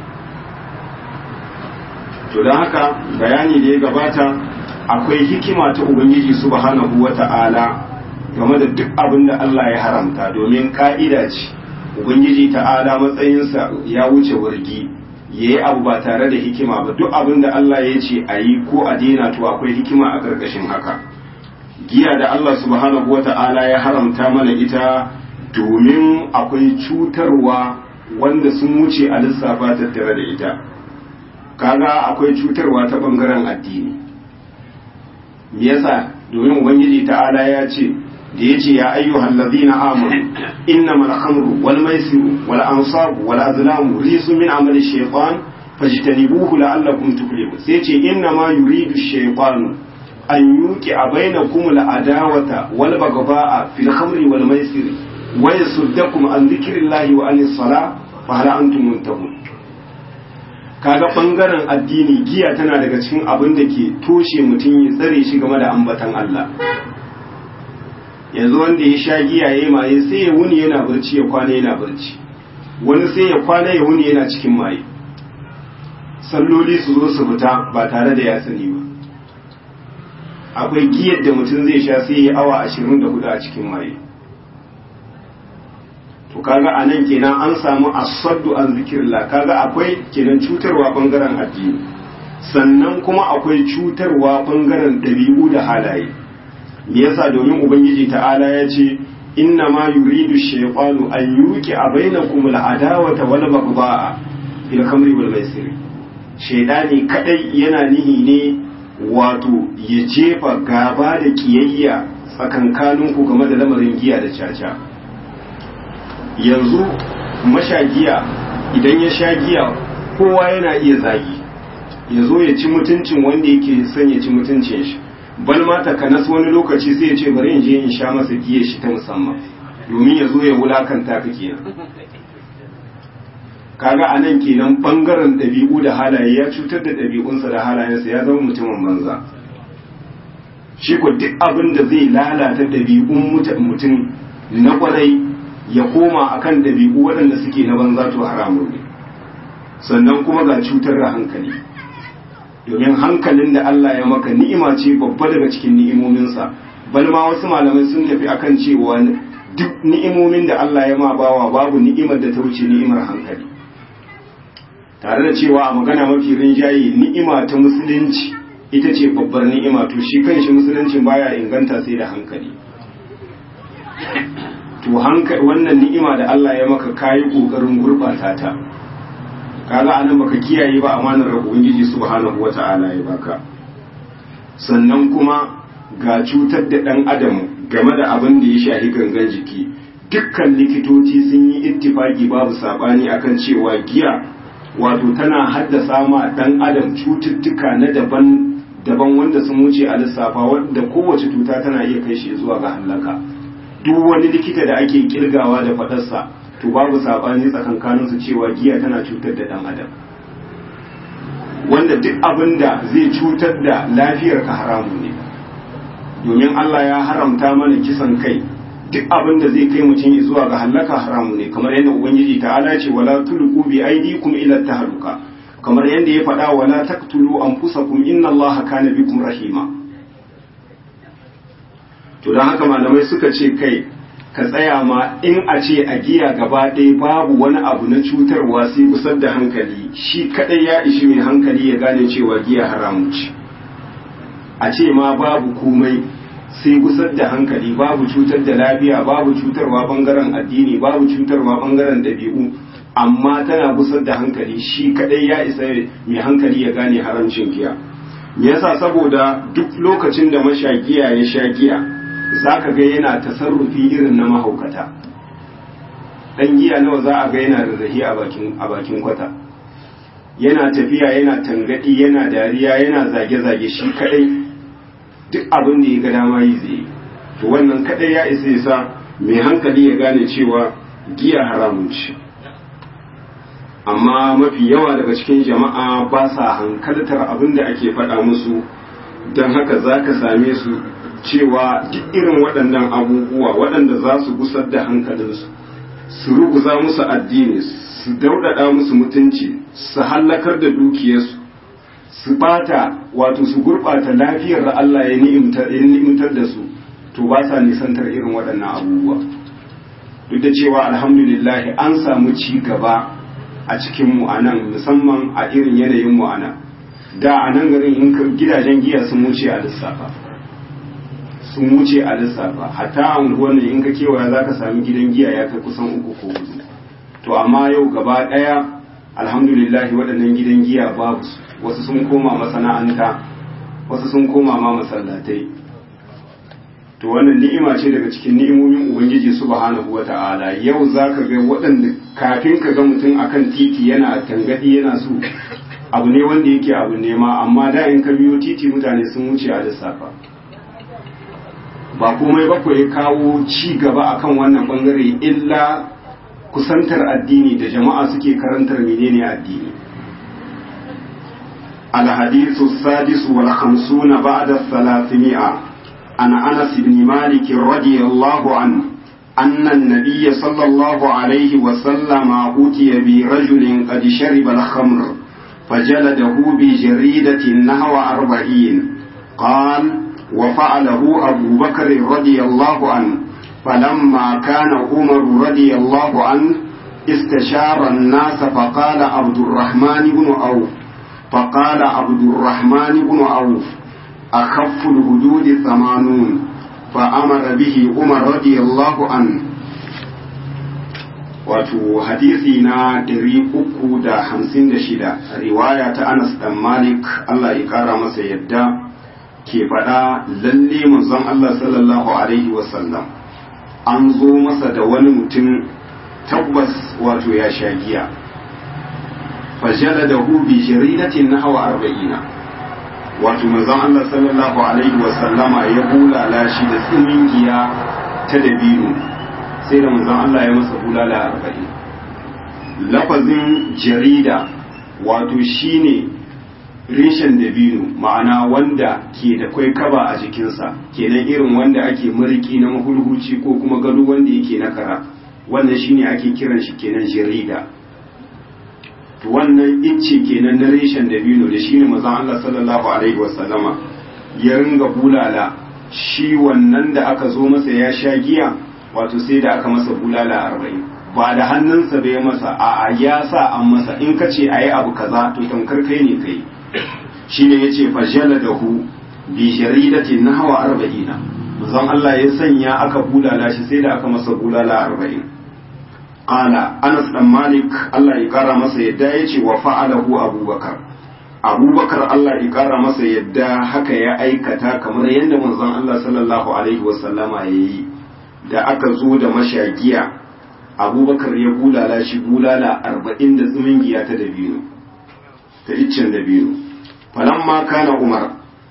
to don haka bayani da ya gabata akwai hikima ta ubangiji subhanahu wata'ala game da duk abin da Allah ya haramta domin ka'ida ce ubangiji ta'ala matsayinsa ya wuce wargi ya yi abu ba tare da hikima ba duk abin da Allah ya ce a yi ko a daina to akwai hikima a ƙarƙashin haka giya da Allah subhanahu wata'ala ya haramta mana ita domin akwai cutarwa wanda sun wuce a lissafa tattare da ita kaga akwai cutarwa ta bangaren addini me yasa domin ubangiji ta'ala ya ce da yace ya ayyuhal ladina amanu innamal khamru wal maisiru wal ansabu wal azlamu rijsun min amali shaytan fajtanibuhu la'allakum tuflihun sai ce innama yuridu shaytanu an yuqi bainakum al adawata wal baghdha'a fil khamri wal maisiri wa yasuddakum an dhikrillahi wa anis salah fa hal antum muntahun kaga bangaren addini giya tana daga cikin abin da ke toshe mutum ya tsare shi game da ambatan Allah yanzu wanda ya sha giya ya maye sai ya wuni yana barci ya kwana yana barci wani sai ya kwana ya wuni yana cikin maye salloli su zo su fita ba tare da ya sani ba akwai giyar da mutum zai sha sai ya awa ashirin da hudu a cikin maye to kaga a nan kenan an samu asaddu an zikirla kaga akwai kenan cutarwa bangaren addini sannan kuma akwai cutarwa bangaren ɗabi'u da halaye me yasa domin ubangiji ta'ala ya ce inna ma yuridu shaytanu an yuqi bainakum al-adawata wal baghdha'a fil khamri wal maisir shaydani kadai yana nihi ne wato ya jefa gaba da kiyayya tsakankaninku game da lamarin giya da caca yanzu mashagiya idan ya sha giya kowa yana iya zagi ya zo ya ci mutuncin wanda yake son ya ci mutuncin shi bal ma takanas wani lokaci sai ya ce bari in je in sha masa giya shi ta musamman domin ya zo ya wulakanta ka kenan kaga a nan kenan bangaren ɗabi'u da halaye ya cutar da ɗabi'unsa da halayensa ya zama mutumin banza shi ko duk abin da zai lalata ɗabi'un mutum na kwarai ya koma akan dabi'u waɗanda suke na banza to haramun ne sannan kuma ga cutar da hankali domin hankalin da Allah ya maka ni'ima ce babba daga cikin ni'imominsa bal ma wasu malamai sun tafi akan cewa duk ni'imomin da Allah ya ma bawa babu ni'imar da ta wuce ni'imar hankali tare da cewa a magana mafi rinjaye ni'ima ta musulunci ita ce babbar ni'ima to shi kanshi musuluncin baya inganta sai da hankali to hankali wannan ni'ima da Allah ya maka kayi kokarin gurbata ta kaga anan baka kiyaye ba amanar da ubangiji subhanahu wata'ala ya baka sannan kuma ga cutar da dan adam game da abin da ya shafi gangan jiki dukkan likitoci sun yi ittifaki babu sabani akan cewa giya wato tana haddasa ma dan adam cututtuka na daban daban wanda sun wuce a lissafa wanda kowace cuta tana iya kai shi zuwa ga halaka duk wani likita da ake kirgawa da fadarsa to babu sabani tsakankanin su cewa giya tana cutar da dan adam wanda duk abin da zai cutar da lafiyar ka haramun ne domin Allah ya haramta mana kisan kai duk abin da zai kai mutum zuwa ga halaka haramu ne kamar yadda ubangiji ta'ala ce wala tulqu bi aydikum ila tahluka kamar yadda ya faɗa wala taqtulu anfusakum inna allaha kana bikum rahima to dan haka malamai suka ce kai ka tsaya ma in a ce a giya gaba ɗaya babu wani abu na cutarwa sai kusar da hankali shi kadai ya ishi mai hankali ya gane cewa giya haramu ce a ce ma babu komai sai gusar da hankali babu cutar da lafiya babu cutarwa bangaren addini babu cutarwa bangaren dabi'u amma tana gusar da hankali shi kadai ya isa mai hankali ya gane haramcin giya me yasa saboda duk lokacin da mashagiya ya sha giya zaka ga yana tasarrufi irin na mahaukata dan giya nawa za a ga yana rarrahi a bakin a bakin kwata yana tafiya yana tangadi yana dariya yana zage-zage shi kadai duk abin da ya ga dama yi zai to wannan kadai ya isa yasa mai hankali ya gane cewa giya haramun ce amma mafi yawa daga cikin jama'a ba sa hankaltar abin da ake faɗa musu don haka za ka same su cewa duk irin waɗannan abubuwa waɗanda za su gusar da hankalinsu su ruguza musu addini su daudada musu mutunci su hallakar da dukiyarsu su bata wato su gurɓata lafiyar da Allah ya ni'imtar da su to ba sa nisantar irin waɗannan abubuwa duk da cewa alhamdulillah an samu ci gaba a cikin mu anan musamman a irin yanayin mu anan da a nan garin in gidajen giya sun wuce a lissafa sun wuce a lissafa hatta a unguwar in ka kewaya za ka sami gidan giya ya kai kusan uku ko hudu to amma yau gaba ɗaya alhamdulillah waɗannan gidan giya babu wasu sun koma masana'anta wasu sun koma ma masallatai to wannan ni'ima ce daga cikin ni'imomin ubangiji subhanahu wata'ala yau zaka ga waɗanda kafin ka ga mutum akan titi yana tangadi yana so abu ne wanda yake abu nema amma da in ka biyo titi mutane sun wuce a lissafa ba komai ba ya kawo ci gaba akan wannan bangare illa kusantar addini da jama'a suke karantar menene addini الحديث السادس والخمسون بعد الثلاثمائة عن أنس بن مالك رضي الله عنه أن النبي صلى الله عليه وسلم أتي برجل قد شرب الخمر فجلده بجريدة نحو أربعين قال وفعله أبو بكر رضي الله عنه فلما كان عمر رضي الله عنه استشار الناس فقال عبد الرحمن بن عوف فقال عبد الرحمن بن عوف أخف الهدود ثمانون فأمر به عمر رضي الله عنه wato hadisi na 356 riwaya ta Anas dan Malik Allah ya kara masa yadda ke faɗa lalle manzon Allah sallallahu alaihi wasallam an zo masa da wani mutum tabbas wato ya sha giya fajaladahu bi jaridatin nahwa arba'ina wato manzon Allah sallallahu alaihi wa sallama ya bulala shi da tsimin giya ta dabino sai da manzon Allah ya masa bulala arba'in lafazin jarida wato shine reshen dabino ma'ana wanda ke da kwai kaba a jikinsa kenan irin wanda ake mariki na mahulhuci ko kuma gado wanda yake na kara wannan shine ake kiran shi kenan jarida to wannan icce kenan na reshen dabino da shine manzon Allah sallallahu alaihi wasallama ya ringa bulala shi wannan da aka zo masa ya sha giya wato sai da aka masa bulala arba'in ba da hannunsa bai masa a ya sa an masa in ka ce a yi abu kaza to tamkar kai ne kai shi ne ya ce fajala da hu bi jaridati na hawa arba'ina manzon Allah ya sanya aka bulala shi sai da aka masa bulala arba'in qala Anas dan Malik Allah ya kara masa yadda ya ce wa fa'alahu Abubakar Abubakar Allah ya kara masa yadda haka ya aikata kamar yadda manzon Allah sallallahu alaihi wasallama ya yi da aka zo da mashagiya abubakar ya bulala shi bulala arba'in da tsimin giya ta dabino ta iccen dabino falamma kana umar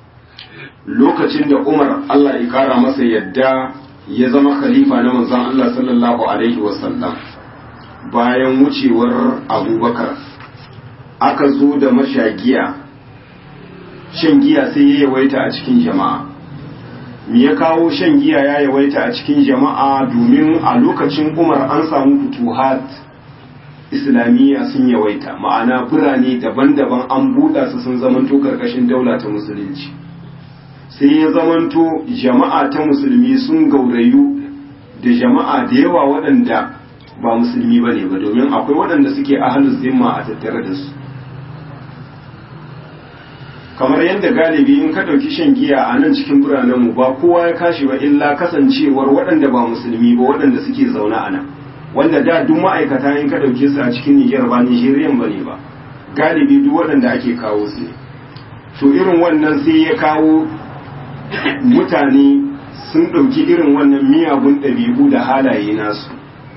lokacin da umar allah ya kara masa yadda ya zama khalifa na manzon allah sallallahu alaihi wasallam bayan wucewar abubakar aka zo da mashagiya shan giya sai ya yawaita a cikin jama'a me ya kawo shan giya ya yawaita a cikin jama'a domin a lokacin umar an samu futuhat islamiyya sun yawaita ma'ana birane daban-daban an buɗa su sun zamanto karkashin daula ta musulunci sai ya zamanto jama'a ta musulmi sun gaurayu da jama'a da yawa waɗanda ba musulmi ba ne ba domin akwai waɗanda suke ahalus zimma a tattare da su kamar yadda galibi in ka ɗauki shan giya a nan cikin biranenmu ba kowa ya kashi ba illa kasancewar waɗanda ba musulmi ba waɗanda suke zaune a nan wanda da duk ma'aikata in ka ɗauke su a cikin nijar ba nijeriyan ba ne ba galibi duk waɗanda ake kawo su ne to irin wannan sai ya kawo mutane sun ɗauki irin wannan miyagun ɗabi'u da halaye nasu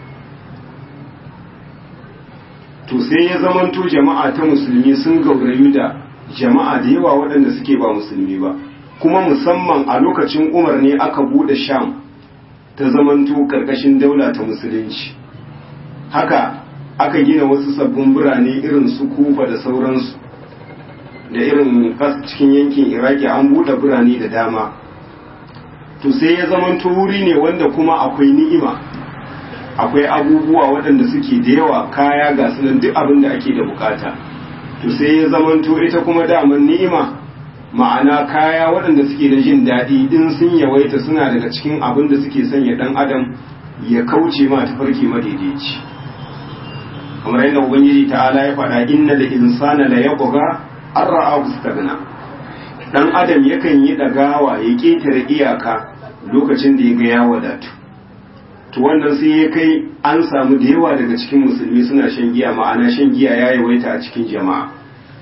to sai ya zamanto jama'a ta musulmi sun gaurayu da jama'a da yawa waɗanda suke ba musulmi ba kuma musamman a lokacin umar ne aka buɗe sham ta zamanto ƙarƙashin daula ta musulunci haka aka gina wasu sabbin birane irin su kufa da sauransu da irin cikin yankin iraki an buɗe birane da dama to sai ya zamanto wuri ne wanda kuma akwai ni'ima akwai abubuwa waɗanda suke da yawa kaya ga sunan duk abin da ake da bukata to sai ya zamanto ita kuma daman ni'ima ma'ana kaya waɗanda suke da jin daɗi din sun yawaita suna daga cikin abin da suke sanya ɗan adam ya kauce ma tafarki madaidaici kamar yadda ubangiji ta'ala ya faɗa inna da insana la yabgha an ra'a stagna dan adam yakan yi dagawa ya ketare iyaka lokacin da ya ga ya wadatu to wannan sai ya kai an samu da yawa daga cikin musulmi suna shan giya ma'ana shan giya ya yawaita a cikin jama'a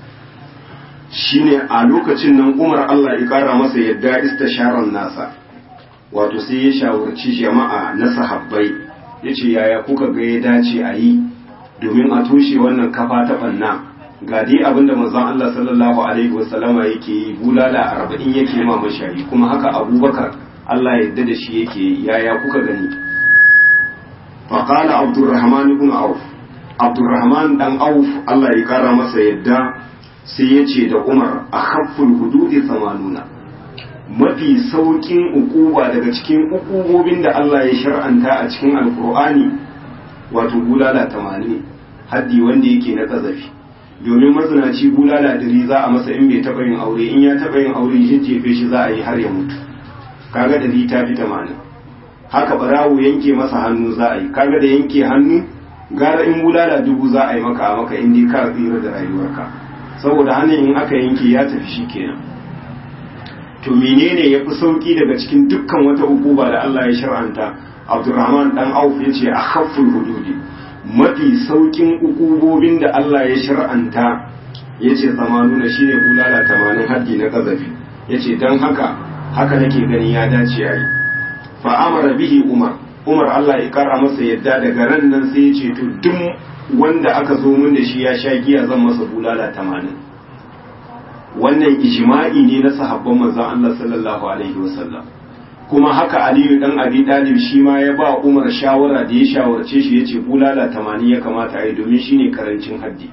shine a lokacin nan Umar Allah ya kara masa yadda istasharan nasa wato sai ya shawarci jama'a na sahabbai yace yaya kuka ga ya dace a yi domin a toshe wannan kafa ta banna ga dai abinda manzon Allah sallallahu alaihi wasallama yake yi bulala arba'in yake ma mashari kuma haka Abubakar Allah ya yarda da shi yake yi yaya kuka gani faqala Abdurrahman ibn Auf Abdurrahman dan Auf Allah ya kara masa yadda sai ya ce da Umar akhafful hududi 80 mafi saukin ukuba daga cikin ukubobin da Allah ya shar'anta a cikin alkur'ani wato bulala 80 haddi wanda yake na kazafi domin mazinaci bulala dari za a masa in bai taɓa yin aure in ya taɓa yin aure jejjefe shi za a yi har ya mutu kaga dari ta fi tamanin haka barawo yanke masa hannu za a yi kaga da yanke hannu gara in bulala dubu za a yi maka a maka in dai ka tsira da rayuwarka saboda hannun in aka yanke ya tafi shi kenan to menene ya fi sauki daga cikin dukkan wata hukuma da Allah ya shar'anta Abdurrahman dan Auf ya ce a khafful hududi mafi saukin ukubobin da Allah ya shar'anta ya ce zamanuna shine bulala tamanin haddi na kazafi ya ce don haka haka nake gani ya dace a yi fa'amara bihi umar umar Allah ya kara masa yadda daga ran nan sai ya ce to duk wanda aka zo min da shi ya sha giya zan masa bulala tamanin wannan ijma'i ne na sahabban manzon Allah sallallahu alaihi wasallam kuma haka aliyu dan abi dalib shi ma ya ba umar shawara da ya shawarce shi yace bulala tamanin ya kamata a yi domin shine karancin haddi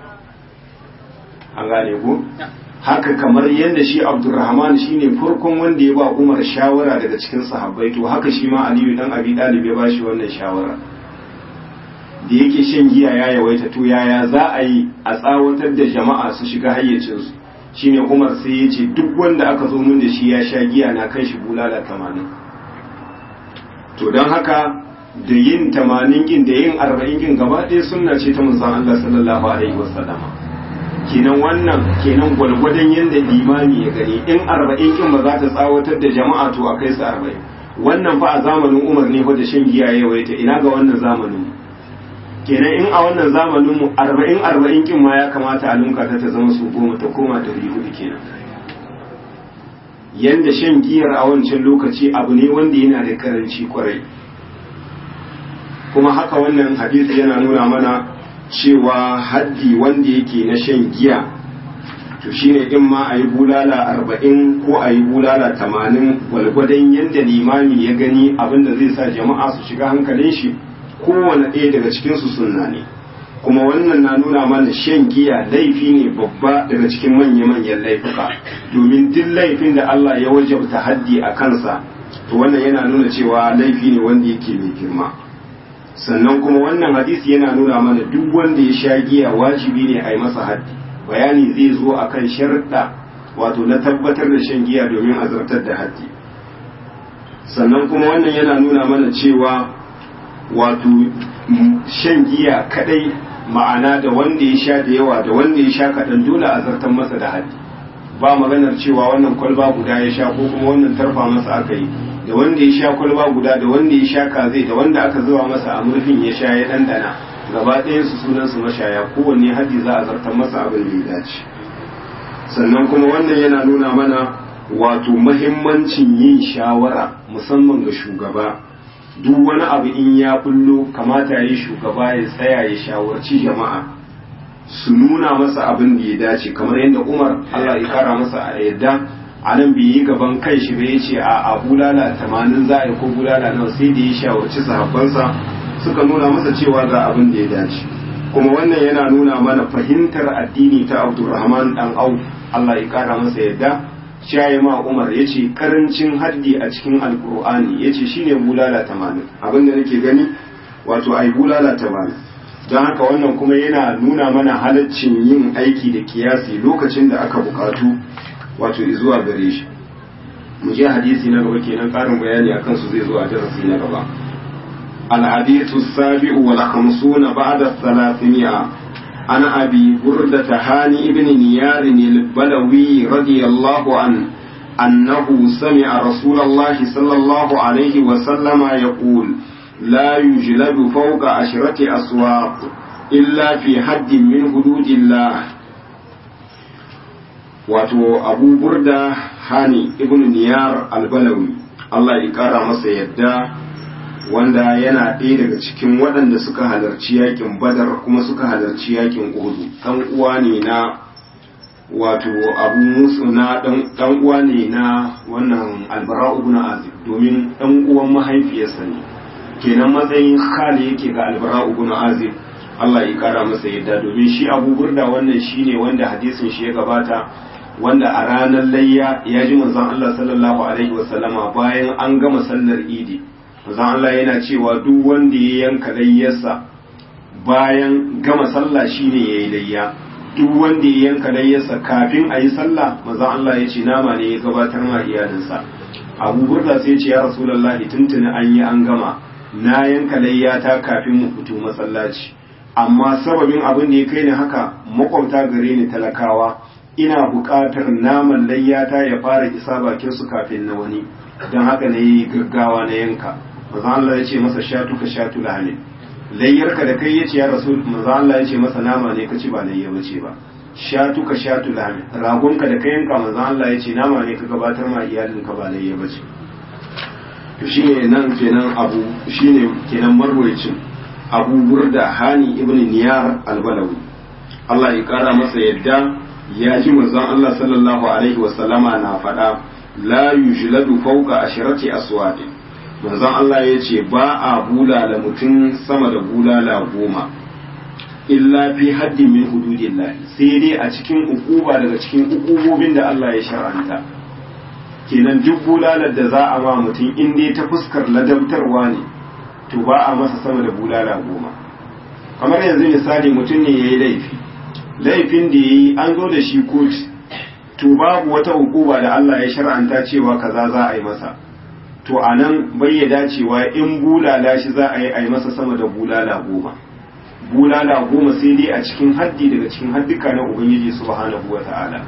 an gane ko haka kamar yadda shi abdurrahman shine farkon wanda ya ba umar shawara daga cikin sahabbai to haka shi ma aliyu dan abi dalib ya ba shi wannan shawara da yake shan giya ya yawaita to yaya za a yi a tsawatar da jama'a su shiga hayyacinsu shine umar sai ya ce duk wanda aka zo mun da shi ya sha giya na kan shi bulala tamanin to don haka da yin tamanin kin da yin arba'in kin gaba ɗaya sunna ce ta manzon Allah sallallahu alaihi wasallama kenan wannan kenan gwalgwadon yadda limami ya gani in arba'in kin ba za ta tsawatar da jama'a to a kai su arba'in wannan fa a zamanin umar ne fa da shan giya ya yawaita ina ga wannan zamanin kenan in a wannan zamanin mu arba'in arba'in kin ma ya kamata a lunka ta ta zama su goma ta koma ta hudu kenan yanda shan giyar a wancan lokaci abu ne wanda yana da karanci kwarai kuma haka wannan hadisi yana nuna mana cewa haddi wanda yake na shan giya to shine in ma a yi bulala arba'in ko a yi bulala tamanin gwalgwadon yadda limami ya gani abinda zai sa jama'a su shiga hankalin shi kowane ɗaya daga cikinsu sunna ne kuma wannan na nuna mana shan giya laifi ne babba daga cikin manya-manyan laifuka domin duk laifin da Allah ya wajabta haddi a kansa to wannan yana nuna cewa laifi ne wanda yake mai girma sannan kuma wannan hadisi yana nuna mana duk wanda ya sha giya wajibi ne a yi masa haddi bayani zai zo akan sharuɗa wato na tabbatar da shan giya domin azartar da haddi sannan kuma wannan yana nuna mana cewa wato shan giya kadai ma'ana da wanda ya sha da yawa da wanda ya sha kaɗan dole a zartar masa da haddi ba maganar cewa wannan kwalba guda ya sha ko kuma wannan tarfa masa aka yi da wanda ya sha kwalba guda da wanda ya sha kazai da wanda aka zuba masa a murfin ya sha ya ɗanɗana gaba ɗayan su sunan su mashaya kowanne haddi za a zartar masa abin da ya dace sannan kuma wannan yana nuna mana wato mahimmancin yin shawara musamman ga shugaba duk wani abu in ya bullo kamata ya yi shugaba ya tsaya ya shawarci jama'a su nuna masa abin da ya dace kamar yadda umar allah ya kara masa a yadda a nan bai yi gaban kai shi bai ce a a bulala tamanin za a yi ko bulala nawa sai da ya shawarci sahabbansa suka nuna masa cewa ga abin da ya dace kuma wannan yana nuna mana fahimtar addini ta abdurrahman dan auf Allah ya kara masa yadda shayi ma umar ya ce karancin haddi a cikin alkur'ani ya ce shine bulala tamanin abin da nake gani wato ai bulala tamanin don haka wannan kuma yana nuna mana halaccin yin aiki da kiyasi lokacin da aka bukatu wato zuwa gare shi mu je hadisi na gaba kenan karin bayani akan su zai zo a darasi na gaba الحديث السابع والخمسون بعد الثلاثمائة عن أبي بردة هاني بن نيار البلوي رضي الله عنه أنه سمع رسول الله صلى الله عليه وسلم يقول لا يجلد فوق عشرة أسواق إلا في حد من حدود الله wato abu burda hani ibn niyar albalawi Allah ya kara masa yadda wanda yana ɗaya daga cikin waɗanda suka halarci yakin badar kuma suka halarci yakin uhudu ɗan uwa ne na wato abu musu na ɗan uwa ne na wannan albara ibn azib domin ɗan uwan mahaifiyarsa ne kenan matsayin khali yake ga albara ibn azib Allah ya kara masa yadda domin shi abu burda wannan shine wanda hadisin shi ya gabata wanda a ranar layya ya ji manzon Allah sallallahu alaihi wasallama bayan an gama sallar idi manzon Allah yana cewa duk wanda ya yanka layyarsa bayan gama sallah shine yayi layya duk wanda ya yanka layyarsa kafin a yi sallah manzon Allah ya ce nama ne ya gabatar ma iyalinsa Abu Burda sai ya ce ya Rasulullahi tuntuni an yi an gama na yanka layyata kafin mu fito masallaci amma sababin abin da ya kai ni haka makwabta gare ni talakawa ina buƙatar naman layyata ya fara isa bakin su kafin na wani don haka na yi gaggawa na yanka maza Allah ya ce masa shatu ka shatu lahamin layyarka da kai ya ce ya rasu maza Allah ya ce masa nama ne ka ci ba layya ba ce ba shatu ka shatu lahamin ragonka da ka yanka maza Allah ya ce nama ne ka gabatar ma iyalinka ba layya ba ce to shine nan kenan abu shine kenan marwayacin abu burda hani ibn niyar albalawi Allah ya kara masa yadda ya ji manzon Allah sallallahu alaihi wasallama na faɗa la yujladu fawqa asharati aswad manzon Allah ya ce ba a bulala mutum sama da bulala goma illa fi haddi min hududillah sai dai a cikin ukuba daga cikin ukubobin da Allah ya shar'anta kenan duk bulalar da za a ma mutum in dai ta fuskar ladabtarwa ne to ba a masa sama da bulala goma kamar yanzu misali mutum ne ya yi laifi laifin da ya yi an zo da shi kotu to babu wata hukuma da Allah ya shar'anta cewa kaza za a yi masa to a nan bai ya dacewa in bulala shi za a yi a yi masa sama da bulala goma bulala goma sai dai a cikin haddi daga cikin haddika na ubangiji subhanahu wa ta'ala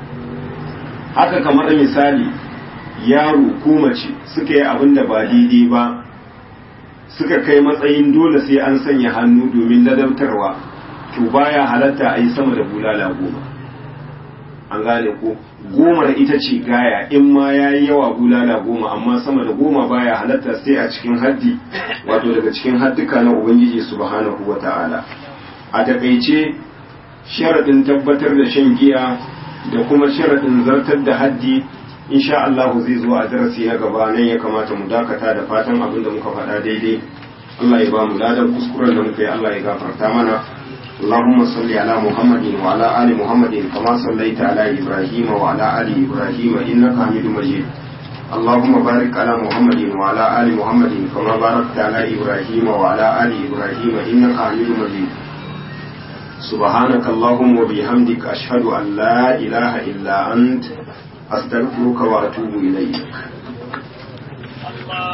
haka kamar misali yaro ko mace suka yi abin da ba daidai ba suka kai matsayin dole sai an sanya hannu domin ladabtarwa to baya halatta a yi sama da bulala goma an gane ko gomar ita ce gaya in ma ya yi yawa bulala goma amma sama da goma baya halatta sai a cikin haddi wato daga cikin haddika na ubangiji subhanahu wa ta'ala a takaice sharaɗin tabbatar da shan giya da kuma sharaɗin zartar da haddi insha Allah zai zo a darasi na gaba nan ya kamata mu dakata da fatan abin da muka faɗa daidai Allah ya ba mu ladan kuskuren da muka yi Allah ya gafarta mana اللهم صل على محمد وعلى آل محمد كما صليت على إبراهيم وعلى آل إبراهيم إنك حميد مجيد اللهم بارك على محمد وعلى آل محمد كما باركت على إبراهيم وعلى آل إبراهيم إنك حميد مجيد سبحانك اللهم وبحمدك أشهد أن لا إله إلا أنت أستغفرك وأتوب إليك